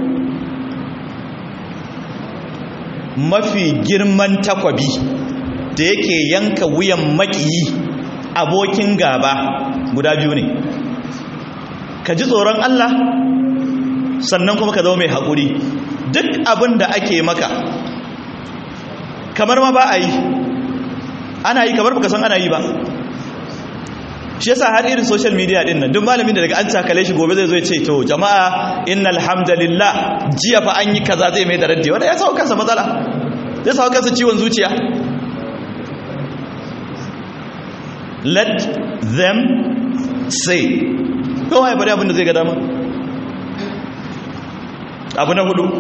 mafi girman takwabi da yake yanka wuyan makiyi abokin gaba guda biyu ne ka ji tsoron Allah sannan kuma ka zama mai haƙuri duk abin da ake maka kamar ma ba a yi ana yi kamar baka san ana yi ba shi yasa har irin social media din nan duk malamin da daga an takale shi gobe zai zo ya ce to jama'a innal hamdalillah jiya fa an yi kaza zai mai da raddi wanda ya sawo kansa matsala zai sawo kansa ciwon zuciya let them say kowa ya bari abin da zai ga dama abu na hudu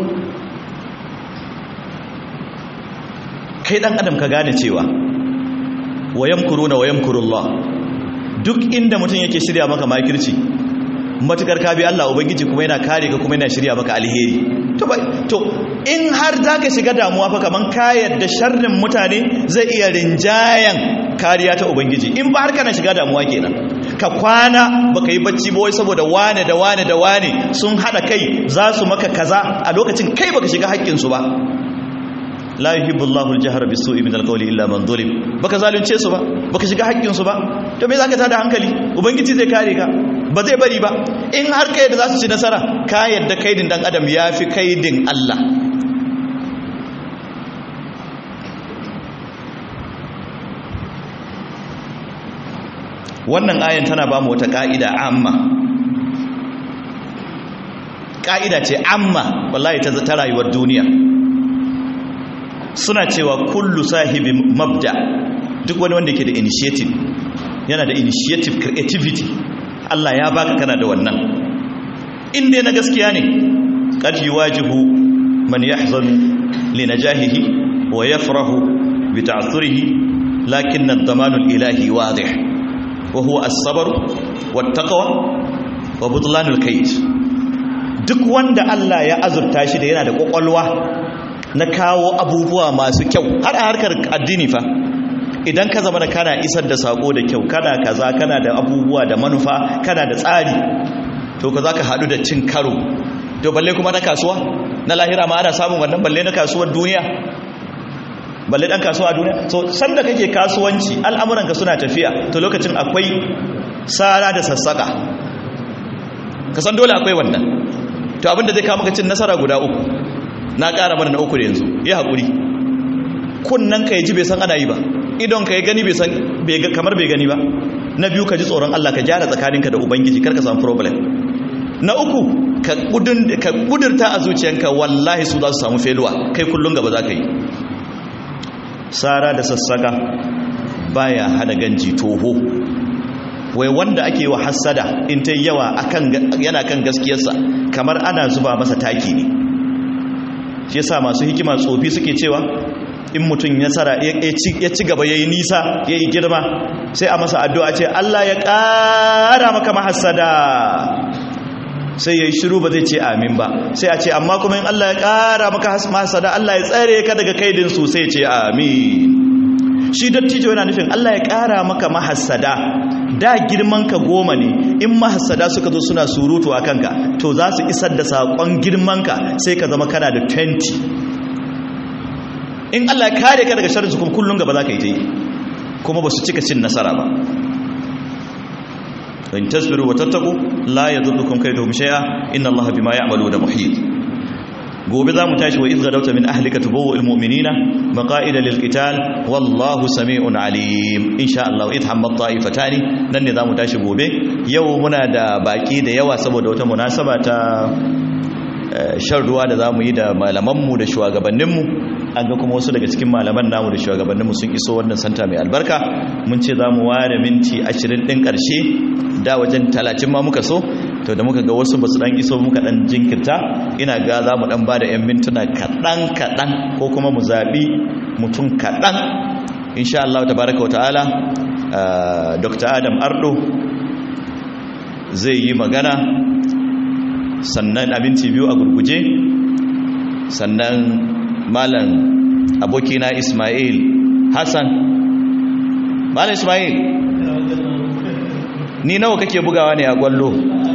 kai dan adam ka gane cewa wayam kuruna wayam kurullah duk inda mutum yake shirya maka makirci matukar ka bi Allah ubangiji kuma yana kare ka kuma yana shirya maka alheri to bai to in har zaka shiga damuwa fa kaman ka yadda sharrin mutane zai iya rinjayan kariya ta ubangiji in ba har kana shiga damuwa kenan ka kwana baka yi bacci ba wai saboda wane da wane da wane sun hada kai za su maka kaza a lokacin kai baka shiga haƙƙin su ba la yuhibbu Allahu al-jahra bis-su'i min al-qawli illa man zulim baka zalunce su ba baka shiga haƙƙin su ba to me zaka tada hankali ubangiji zai kare ka ba zai bari ba in har kai da za su ci nasara ka yadda kaidin dan adam yafi kaidin Allah wannan ayan tana ba mu wata ka'ida amma ka'ida ce amma wallahi ta ta rayuwar duniya suna cewa kullu sahibi mabda duk wani wanda ke da initiative yana da initiative creativity Allah ya baka kana da wannan in dai na gaskiya ne qad yuwajihu man yahzanu li najahihi wa yafrahu bi ta'thurihi lakin ad-damanu al-ilahi wadih wa huwa as-sabr wat-taqwa wa butlanul kayd duk wanda Allah ya azurta shi da yana da kokolwa na kawo abubuwa masu kyau har a harkar addini fa idan ka zama da kana isar da sako da kyau kana kaza kana da abubuwa da manufa kana da tsari to ka za ka haɗu da cin karo to balle kuma na kasuwa na lahira ma ana samun wannan balle na kasuwar duniya balle ɗan kasuwa a duniya so sanda kake kasuwanci al'amuranka suna tafiya to lokacin akwai sara da sassaka ka san dole akwai wannan to abinda zai kawo maka cin nasara guda uku na ƙara mana na uku da yanzu ya haƙuri kunnan ka ji bai san ana yi ba idon ka ya gani bai san kamar bai gani ba na biyu ka ji tsoron Allah ka gyara tsakaninka da ubangiji kar ka samu problem na uku ka kudurta a zuciyanka wallahi su za su samu feluwa kai kullum gaba za ka yi sara da sassaka baya hana ganji toho wai wanda ake wa hassada in ta yawa yana kan gaskiyarsa kamar ana zuba masa taki ne shi yasa masu hikima tsofi suke cewa in mutum nasara ya ci gaba ya yi nisa ya yi girma sai a masa addu'a ce Allah ya ƙara maka mahassada sai ya yi shiru ba zai ce amin ba sai a ce amma kuma in Allah ya ƙara maka mahassada Allah ya tsare ka daga kaidinsu sai ce amin shi dattijo yana nufin Allah ya ƙara maka mahassada da girman ka goma ne in mahassada suka zo suna surutu a kanka to za su isar da saƙon girman ka sai ka zama kana da 20 in Allah ya kare ka daga sharri kuma kullun gaba za ka yi ta yi kuma ba su cika cin nasara ba in tasbiru wa tattaku la yadurrukum kayduhum shay'a inna Allah bima ya'maluna muhit gobe za mu tashi wa idza dauta min ahlika tubawwa almu'minina maqa'ida lilqital wallahu sami'un alim insha Allah idh hammat ta'ifatani nan ne za mu tashi gobe yau muna da baki da yawa saboda wata munasaba ta shan ruwa da za mu yi da malamanmu da shugabanninmu an ga kuma wasu daga cikin malaman namu da shugabanninmu sun iso wannan santa mai albarka mun ce za mu ware minti ashirin ɗin ƙarshe da wajen talatin ma muka so to da muka ga wasu ba su ɗan iso muka ɗan jinkirta ina ga za mu ɗan ba da 'yan mintuna kaɗan kaɗan ko kuma mu zaɓi mutum kaɗan insha Allah ta baraka wa ta'ala dr adam ardo zai yi magana sannan abinci biyu a gurguje sannan malam abokina ismail hassan malam ismail ni nawa kake bugawa ne a kwallo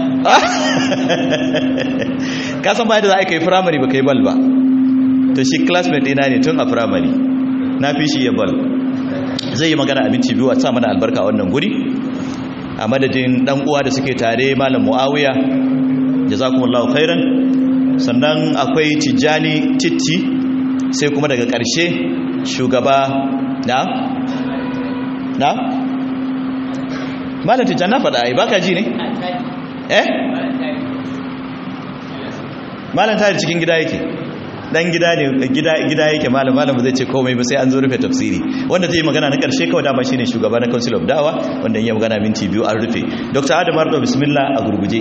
ka san ba da za a kai firamare ba kai bal ba to shi classmate ina ne tun a firamare na fi shi ya bal zai yi magana abinci biyu a sa mana albarka a wannan guri a madadin dan uwa da suke tare malam muawiya jazakumullahu khairan sannan akwai tijjani titti sai kuma daga ƙarshe shugaba na na malam tijjani na faɗa ai baka ji ne eh malam tare cikin gida yake dan gida ne gida gida yake malam malam zai ce komai ba sai an zo rufe tafsiri wanda zai yi magana na karshe kawai dama shine shugaba na council of dawa wanda yi magana minti biyu an rufe dr adam ardo bismillah a gurguje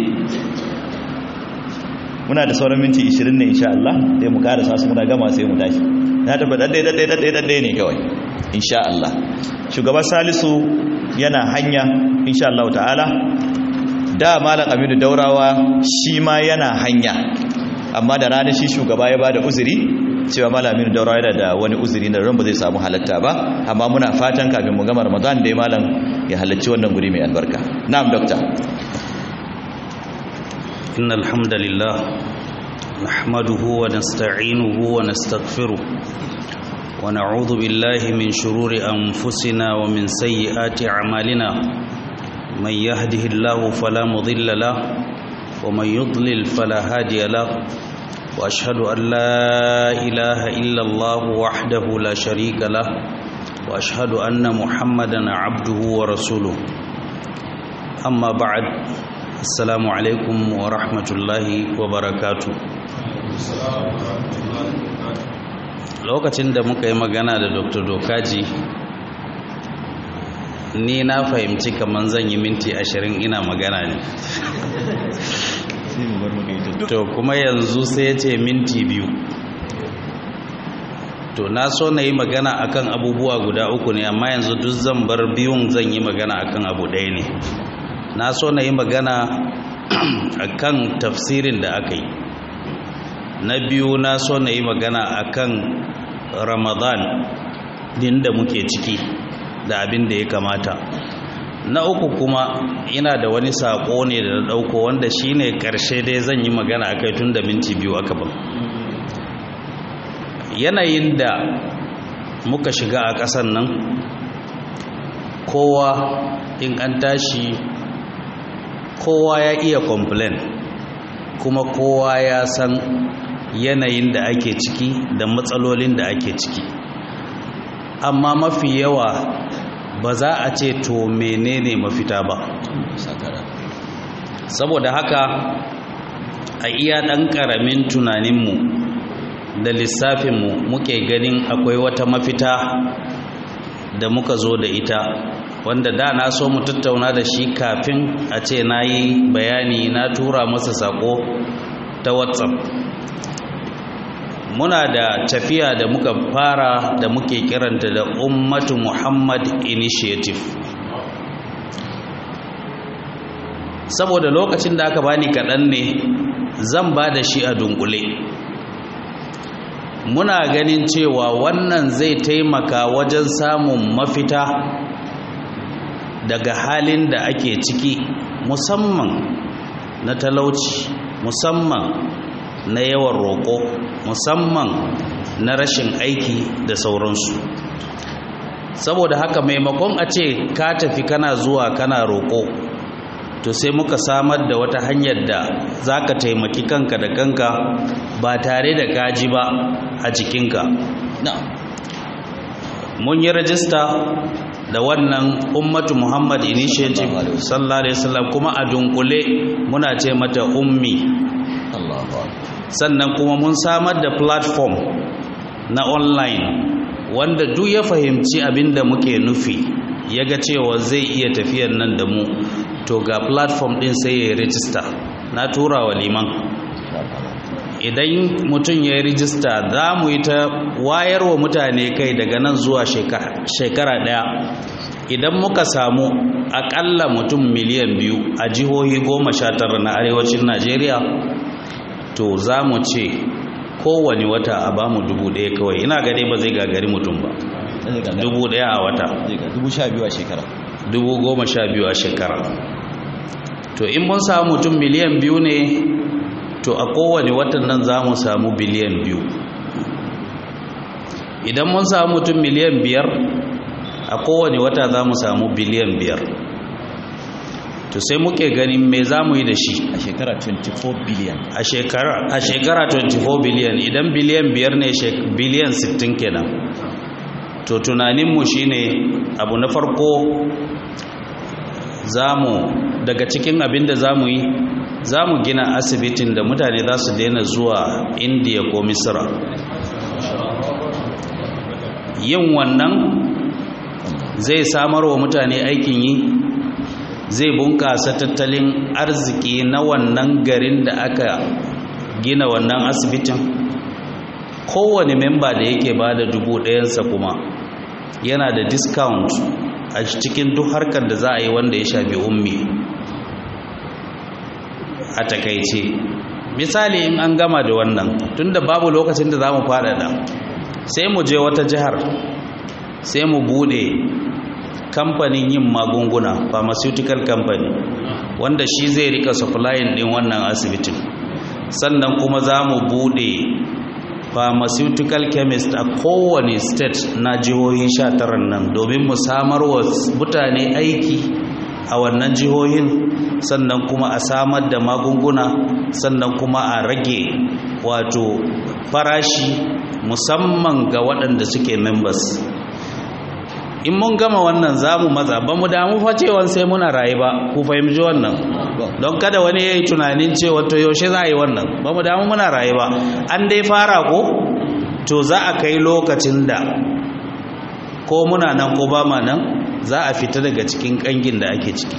muna da sauran minti 20 ne insha Allah sai mu karasa su muna gama sai mu tashi na tabbata dai dai dai dai ne kawai insha Allah shugaba salisu yana hanya insha Allah ta'ala da malam aminu daurawa shi ma yana hanya amma da ranar shi shugaba ya bada uzuri cewa malamin daura yana da wani uzuri na ran ba zai samu halatta ba amma muna fatan kafin mu gama ramadan da malam ya halarci wannan guri mai albarka na'am doctor innal hamdalillah nahmaduhu wa nasta'inuhu wa nastaghfiruh wa na'udhu billahi min shururi anfusina wa min sayyiati a'malina man yahdihillahu fala mudilla lahu ومن يضلل فلا هادي له واشهد ان لا اله الا الله وحده لا شريك له واشهد ان محمدا عبده ورسوله اما بعد السلام عليكم ورحمه الله وبركاته lokacin da muka yi magana da dr dokaji ni na fahimci kamar zan yi minti ashirin ina magana ne to kuma yanzu sai ya ce minti biyu to na so na yi magana akan abubuwa guda uku ne amma yanzu duk zan bar biyun zan yi magana akan abu ɗaya ne na so na yi magana akan tafsirin da aka yi na biyu na so na yi magana akan ramadan din da muke ciki da abin da ya kamata na uku kuma ina da wani saƙo ne da na ɗauko wanda shi ne ƙarshe dai zan yi magana a kai tun da minti biyu aka ban yanayin da muka shiga a ƙasan nan kowa in an tashi kowa ya iya complain kuma kowa ya san yanayin da ake ciki da matsalolin da ake ciki amma mafi yawa ba za a ce to menene mafita ba saboda haka a iya ɗan ƙaramin tunaninmu da lissafinmu muke ganin akwai wata mafita da muka zo da ita wanda da na so mu tattauna da shi kafin a ce na yi bayani na tura masa sako ta whatsapp muna da tafiya da muka fara da muke kiranta da ummatu muhammad initiative saboda lokacin da aka bani kaɗan ne zan ba da shi a dunkule muna ganin cewa wannan zai taimaka wajen samun mafita daga halin da ake ciki musamman na talauci musamman na yawan roƙo musamman na rashin aiki da sauransu saboda haka maimakon a ce ka tafi kana zuwa kana roƙo to sai muka samar da wata hanyar da za ka taimaki kanka da kanka ba tare da gaji ba a jikinka mun yi rajista da wannan ummatu muhammad initiative sallallahu alaihi wasallam kuma a dunkule muna ce mata ummi sannan kuma mun samar da platform na online wanda duk ya fahimci abin da muke nufi ya ga cewa zai iya tafiyar nan da mu to ga platform din sai ya yi rijista na tura wa liman idan mutum ya yi rijista za mu yi ta wayar wa mutane kai daga nan zuwa shekara daya idan muka samu akalla mutum miliyan biyu a jihohi goma sha tara na arewacin najeriya to za mu ce kowane wata a ba mu dubu ɗaya kawai ina gane ba zai gagari mutum ba dubu ɗaya a wata dubu sha biyu a shekara dubu goma sha biyu a shekara to in mun samu mutum miliyan biyu ne to a kowane watan nan za mu samu biliyan biyu idan mun samu mutum miliyan biyar a kowane wata za mu samu biliyan biyar to sai muke ganin me za mu yi da shi a shekara 24 biliyan a shekara a shekara 24 biliyan idan biliyan biyar ne biliyan 60 kenan to tunaninmu shine abu na farko zamu daga cikin abin da zamu yi zamu gina asibitin da mutane za su daina zuwa indiya ko misira yin wannan zai samar wa mutane aikin yi zai bunƙasa tattalin arziki na wannan garin da aka gina wannan asibitin kowane memba da yake ba da dubu ɗayansa kuma yana da discount a cikin duk harkar da za a yi wanda ya shafi ummi a takaice misali in an gama da wannan tunda babu lokacin da za mu faɗaɗa sai mu je wata jihar sai mu bude kamfanin yin magunguna pharmaceutical company wanda shi zai rika supplying din wannan asibitin sannan kuma za mu bude pharmaceutical chemist a kowane state na jihohi 19 nan domin mu samar wa mutane aiki a wannan jihohin sannan kuma a samar da magunguna sannan kuma a rage wato farashi musamman ga waɗanda suke members in mun gama wannan za mu maza ba mu damu fa cewa sai muna rayu ba ku fahimci wannan don kada wani ya yi tunanin cewa to yaushe za a yi wannan ba mu damu muna rayu ba an dai fara ko to za a kai lokacin da ko muna nan ko ba ma nan za a fita daga cikin kangin da ake ciki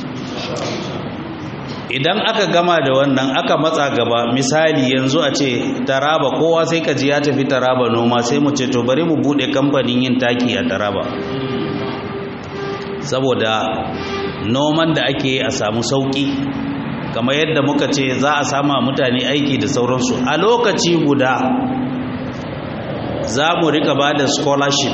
idan aka gama da wannan aka matsa gaba misali yanzu a ce taraba kowa sai ka ji ya tafi taraba noma sai mu ce to bari mu bude kamfanin yin taki a taraba saboda noman da ake a samu sauki kamar yadda muka ce za a sama mutane aiki da sauransu a lokaci guda za mu rika ba da scholarship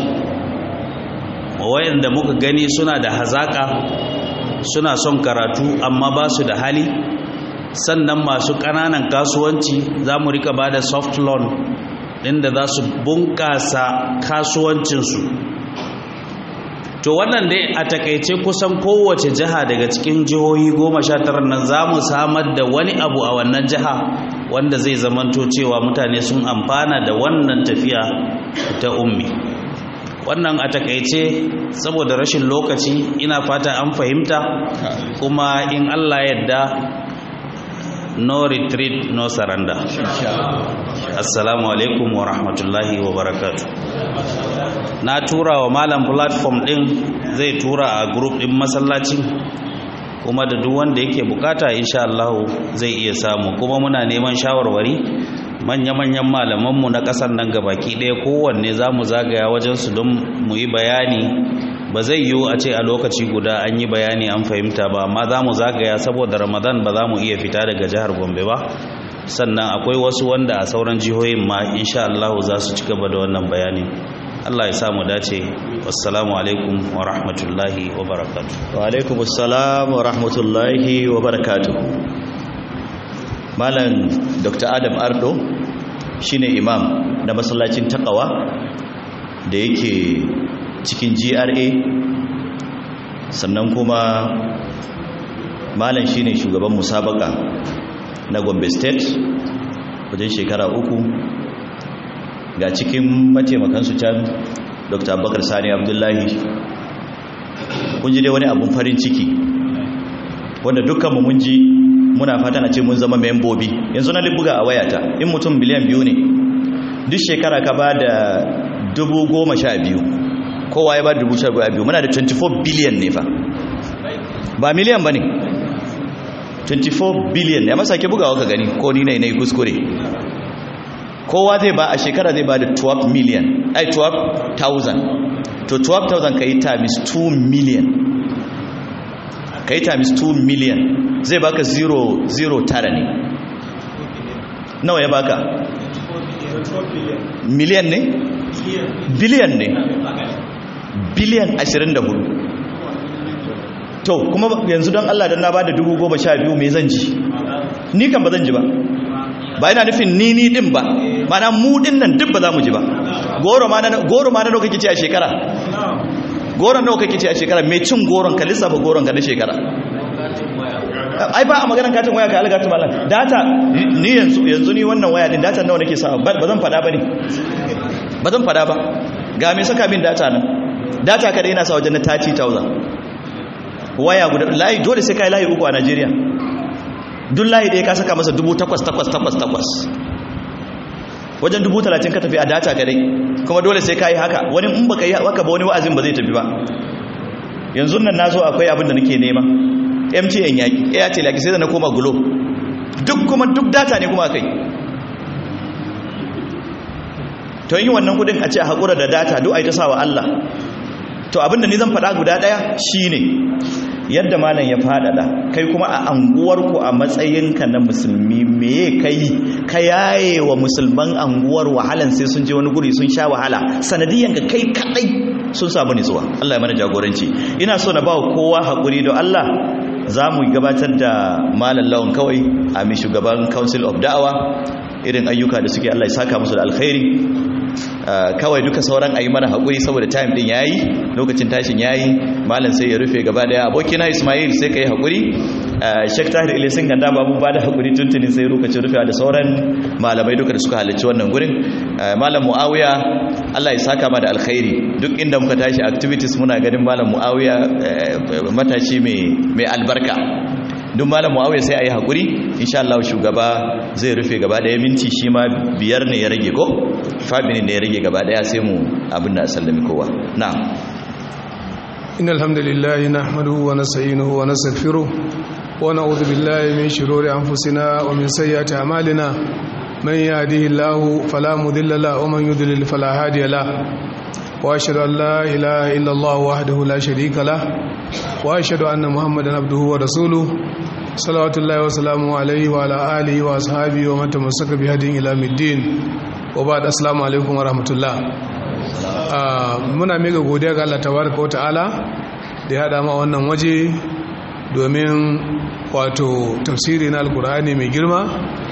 wayanda muka gani suna da hazaka suna son karatu amma ba su da hali sannan masu ƙananan kasuwanci za mu rika ba da soft loan inda za su bunƙasa kasuwancinsu to wannan dai a takaice kusan kowace jiha daga cikin jihohi goma sha tara nan za mu samar da wani abu a wannan jiha wanda zai zamanto cewa mutane sun amfana da wannan tafiya ta ummi wannan a takaice saboda rashin lokaci ina fata an fahimta kuma in allah yadda no retreat no surrender assalamu alaikum wa rahmatullahi wa barakatuh na tura wa malam platform din zai tura a group din masallacin kuma da duk wanda yake bukata insha Allah zai iya samu kuma muna neman shawarwari manya-manyan malamanmu na ƙasar nan gabaki ɗaya kowanne za mu zagaya wajensu don mu yi bayani ba zai yiwu a ce a lokaci guda an yi bayani an fahimta ba amma za mu zagaya saboda ramadan ba za mu iya fita daga jihar gombe ba sannan akwai wasu wanda a sauran jihohin ma insha Allah za su ci gaba da wannan bayani Allah ya samu dace wassalamu alaikum wa rahmatullahi wa barakatuh wa alaikum assalam wa rahmatullahi wa barakatuh malam dr adam ardo shine imam na masallacin takawa da yake cikin gra sannan kuma malam shine shugaban musabaka na gombe state wajen shekara uku ga cikin mataimakansu can dr abubakar sani abdullahi kun ji dai wani abun farin ciki wanda dukkanmu mun ji muna fatan a ce mun zama membobi yanzu na buga a wayata in mutum biliyan biyu ne duk shekara ka ba da dubu goma sha biyu kowa ya ba da dubu sha biyu muna da 24 biliyan ne fa ba miliyan ba ne 24 biliyan ya masa ke bugawa ka gani ko ni ne na yi kuskure kowa zai ba a shekara zai ba da 12 miliyan ai 12,000 to 12,000 ka yi times 2 miliyan ka yi times 2 miliyan zai baka 0 tara ne nawa ya baka miliyan ne biliyan ne biliyan 24 to kuma yanzu don Allah don na ba da dubu goma sha biyu mai zan ji ni kan ba zan ji ba ba yana nufin ni ni din ba mana mu din nan duk ba za mu ji ba goro ma na goro ma na nawa kake ci a shekara goron nawa kake ci a shekara mai cin goron ka lissafa goron ka na shekara ai ba a maganar katin waya ka algatu malam data ni yanzu yanzu ni wannan waya din data nawa nake sawa ba zan fada bane ba zan fada ba ga me saka min data nan data kada ina sa wajen na 30000 waya guda layi dole sai kai layi uku a Najeriya duk layi da ka saka masa 8888 wajen 30 ka tafi a data kadai kuma dole sai kai haka wani in baka yi haka ba wani wa'azin ba zai tafi ba yanzu nan nazo akwai abin da nake nema MTN yaki Airtel yaki sai da na koma Glo duk kuma duk data ne kuma kai to yin wannan kudin a ce a hakura da data duk ai ta sawa Allah to abinda ni zan faɗa guda ɗaya shine yadda malam ya faɗaɗa kai kuma a anguwarku a matsayinka na musulmi meye kai ka yaye wa musulman anguwar wahalan sai sun je wani guri sun sha wahala sanadiyan ka kai kadai sun samu nutsuwa Allah ya mana jagoranci ina so na ba kowa haƙuri don Allah za mu gabatar da malam lawan kawai a mai shugaban council of da'awa irin ayyuka da suke Allah ya saka musu da alkhairi kawai duka sauran ayi mana haƙuri saboda time din yayi lokacin tashin yayi malam sai ya rufe gaba daya abokina Ismail sai kai haƙuri Sheikh Tahir Ilisin ganda babu ba da haƙuri tuntuni sai lokacin rufewa da sauran malamai duka da suka halarci wannan gurin malam Muawiya Allah ya saka ma da alkhairi duk inda muka tashi activities muna ganin malam Muawiya matashi mai mai albarka duk malam Muawiya sai ayi haƙuri insha Allah shugaba zai rufe gaba daya minti shi ma biyar ne ya rage ko fabinin ne ya rage gaba daya sai mu abin da sallami kowa na'am إن الحمد لله نحمده ونستعينه ونستغفره ونعوذ بالله من شرور أنفسنا ومن سيئات أعمالنا من يهده الله فلا مضل له ومن يضلل فلا هادي له وأشهد أن لا إله إلا الله وحده لا شريك له وأشهد أن محمدا عبده ورسوله صلوات الله وسلامه عليه وعلى آله وأصحابه ومن تمسك بهديه إلى الدين وبعد السلام عليكم ورحمة الله muna mega godiya ga Allah tabaraka ta'ala da ya dama wannan waje domin wato tafsiri na alkur'ani mai girma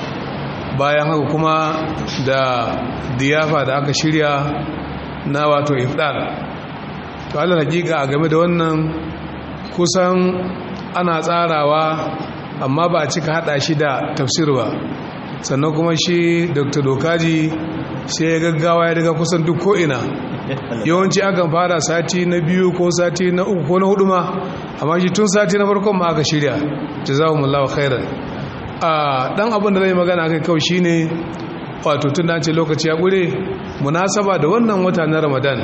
bayan haka kuma da diyafa da aka shirya na wato ifdar to Allah hakika a game da wannan kusan ana tsarawa amma ba a cika hada shi da tafsir ba sannan kuma shi dr dokaji sai ya gaggawa ya daga kusan duk ko'ina yawanci akan fara sati na biyu ko sati na uku ko na hudu ma amma shi tun sati na farkon ma aka shirya jazakumullahu khairan a dan abin da zai magana kai kawai shine wato tun da ce lokaci ya gure munasaba da wannan wata na Ramadan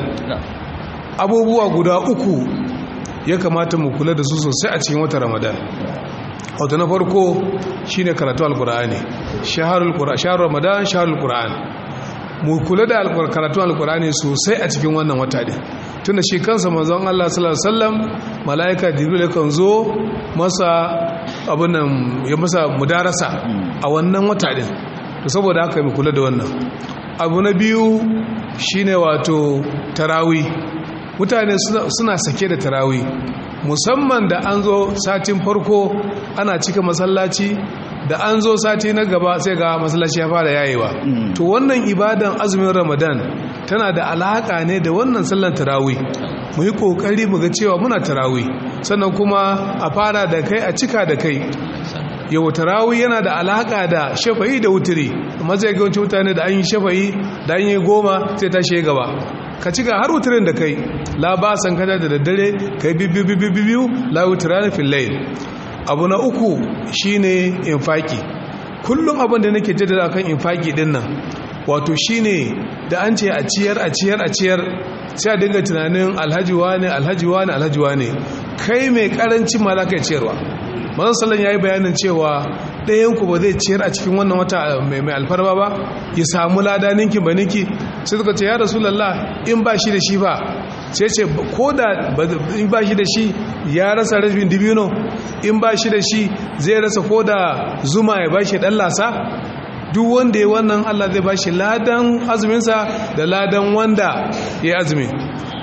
abubuwa guda uku ya kamata mu kula da su sosai a cikin watan Ramadan wato na farko shine karatu alqur'ani shahrul qur'an shahrul ramadan shahrul qur'an mu kula da karatun alkurani sosai a cikin wannan wata din tunda shi kansa manzon Allah sallallahu alaihi wasallam malaika jibril kan zo masa abin nan ya masa mudarasa a wannan wata din to saboda haka mu kula da wannan abu na biyu shine wato tarawi mutane suna sake da tarawi musamman da an zo satin farko ana cika masallaci da an zo sati na gaba sai ga masallaci ya fara yayewa to wannan ibadan azumin ramadan tana da alaka ne da wannan sallan tarawih mu yi kokari mu ga cewa muna tarawih sannan kuma a fara da kai a cika da kai yau tarawih yana da alaka da shafa'i da wutiri amma zai ga wancan mutane da an yi shafa'i da an yi goma sai ta shi gaba ka cika har wutirin da kai la ba san kada da daddare kai biyu biyu biyu la wutirani fil layl abu na uku shine infaki kullum abin da nake jaddada kan infaki din nan wato shine da an ce a ciyar a ciyar a ciyar sai a dinga tunanin alhaji wane alhaji wane alhaji wane kai mai karancin ma za ka ciyarwa mazan sallan ya yi bayanin cewa ɗayan ku ba zai ciyar a cikin wannan wata mai alfarma ba ya samu lada ninki ba ninki sai suka ce ya rasulallah in ba shi da shi ba sai ce ko da in ba shi da shi ya rasa rashin dibino in ba shi da shi zai rasa ko da zuma ya ba shi ɗan lasa duk wanda ya wannan Allah zai ba shi ladan azuminsa da ladan wanda ya azumi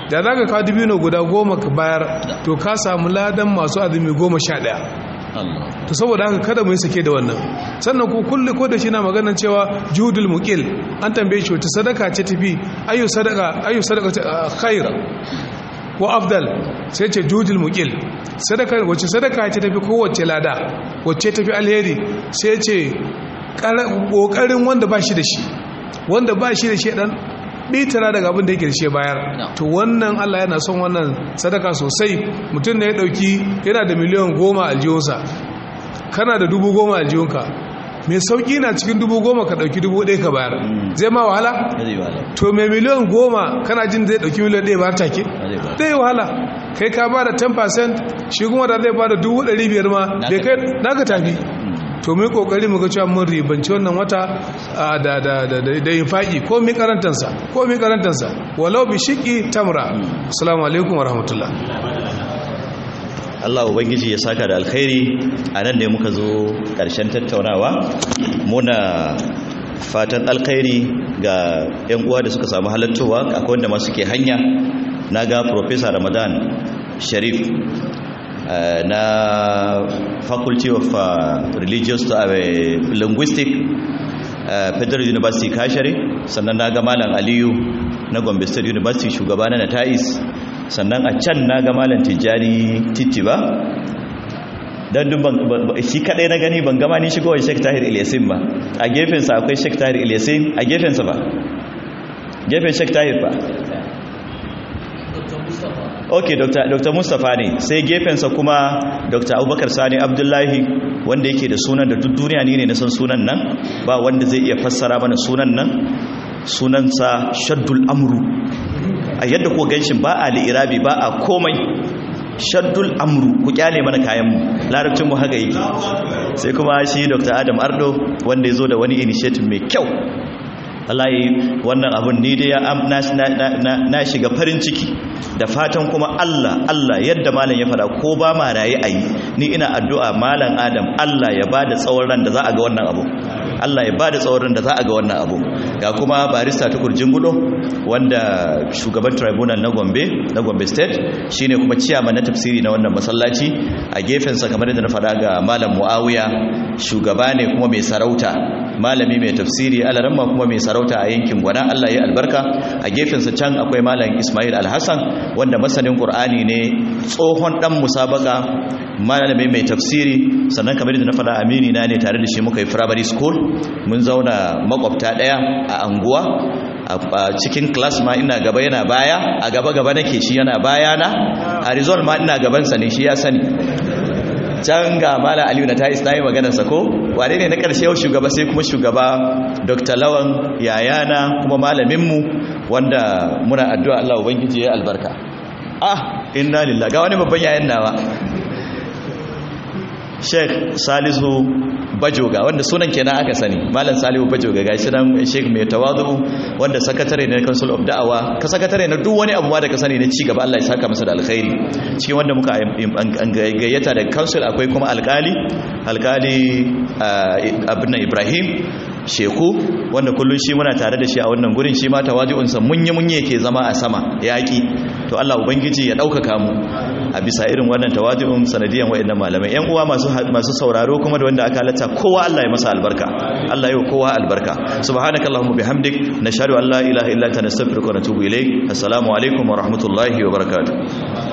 da za ka kawo dibino guda goma ka bayar to ka samu ladan masu azumi goma sha ɗaya to saboda haka kada mu yi sake da wannan sannan ku kulle ko da shi na maganar cewa judul muqil an tambaye shi wata sadaka ce tafi ayu sadaka ayu sadaka khaira wa afdal sai ce judul muqil sadaka wacce sadaka ce tafi kowace lada wacce tafi alheri sai ce kokarin wanda ba shi da shi wanda ba shi da shi dan bitara daga abin da yake da shi bayar to wannan Allah yana son wannan sadaka sosai mutum ne ya dauki yana da miliyan goma aljihunsa kana da dubu goma aljihunka mai sauki na cikin dubu goma ka dauki dubu ɗaya ka bayar zai ma wahala to mai miliyan goma kana jin zai dauki miliyan ɗaya bayar take zai wahala kai ka ba da 10% shi kuma da zai ba da dubu ɗari biyar ma bai kai naka tafi to mu yi kokari mu ga cewa mun ribanci wannan wata da da da da infaki ko mi karantansa ko mi karantansa walau bi shiqi tamra assalamu alaikum wa rahmatullah Allah ubangiji ya saka da alkhairi anan ne muka zo karshen tattaunawa muna fatan alkhairi ga yan uwa da suka samu halattowa akwai wanda ma suke hanya naga professor Ramadan Sharif Uh, na faculty of uh, religious uh, linguistic federal university kashare sannan na ga malam aliyu na gombe state university shugaba na natais sannan a can na ga malam tijjani titi ba don dun shi kadai na gani ban gama ni shigowar sheik tahir ilyasin ba a gefensa akwai sheik tahir ilyasin a gefensa ba gefen sheik tahir ba ok dr, dr. mustapha ne sai gefensa kuma dr. abubakar sani abdullahi wanda yake da sunan da duk duniya ne na san sunan nan ba wanda zai iya fassara mana sunan nan sunansa shaddul amru a yadda ko ganshin ba a li'irabi ba a komai shaddul amru ku kyale mana kayanmu larabcinmu haka yake sai kuma shi dr adam ardo wanda ya zo da wani initiative mai kyau wallahi wannan abun ni dai na shiga farin ciki da fatan kuma Allah Allah yadda malam ya fada ko ba ma rayi ayi ni ina addu'a malam Adam Allah ya bada tsawon ran da za a ga wannan abu Allah ya bada tsawon ran da za a ga wannan abu ga kuma barista ta kurjin gudo wanda shugaban tribunal na Gombe na Gombe state shine kuma ciyaman na tafsiri na wannan masallaci a gefen sa kamar yadda na fada ga malam Muawiya shugaba ne kuma mai sarauta malami mai tafsiri alaramma kuma mai sarauta a yankin gwana Allah ya albarka a gefensa can akwai malam Ismail Alhassan wanda masanin Qur'ani ne tsohon dan musabaka malami mai tafsiri sannan kamar da na faɗa amini na ne tare da shi muka yi primary school mun zauna makwabta daya a anguwa a cikin class ma ina gaba yana baya a gaba gaba nake shi yana baya na a result ma ina gabansa ne shi ya sani can ga mala aliyu na ta yi maganarsa ko wane ne na ƙarshe yau shugaba sai kuma shugaba dr lawan yayana kuma malaminmu wanda muna addu'a allah ubangiji ya albarka ah inna lillah ga wani babban yayan nawa sheikh salisu bajoga wanda sunan kenan aka sani malam salihu bajoga gashi nan sheikh mai tawadu wanda sakatare ne na council of da'awa ka sakatare na duk wani abu ma da ka sani na ci gaba Allah ya saka masa da alkhairi cikin wanda muka gayyata da council akwai kuma alkali alkali abin ibrahim sheku wanda kullun shi muna tare da shi a wannan gurin shi ma tawaji'unsa munye munye ke zama a sama yaki to Allah ubangiji ya ɗaukaka mu a bisa irin wannan tawaji'un sanadiyan wayannan malamai yan uwa masu masu sauraro kuma da wanda aka halatta kowa Allah ya masa albarka Allah ya kowa albarka subhanakallahumma bihamdik nashhadu an la ilaha illa anta nastaghfiruka wa natubu ilayk assalamu alaikum wa rahmatullahi wa barakatuh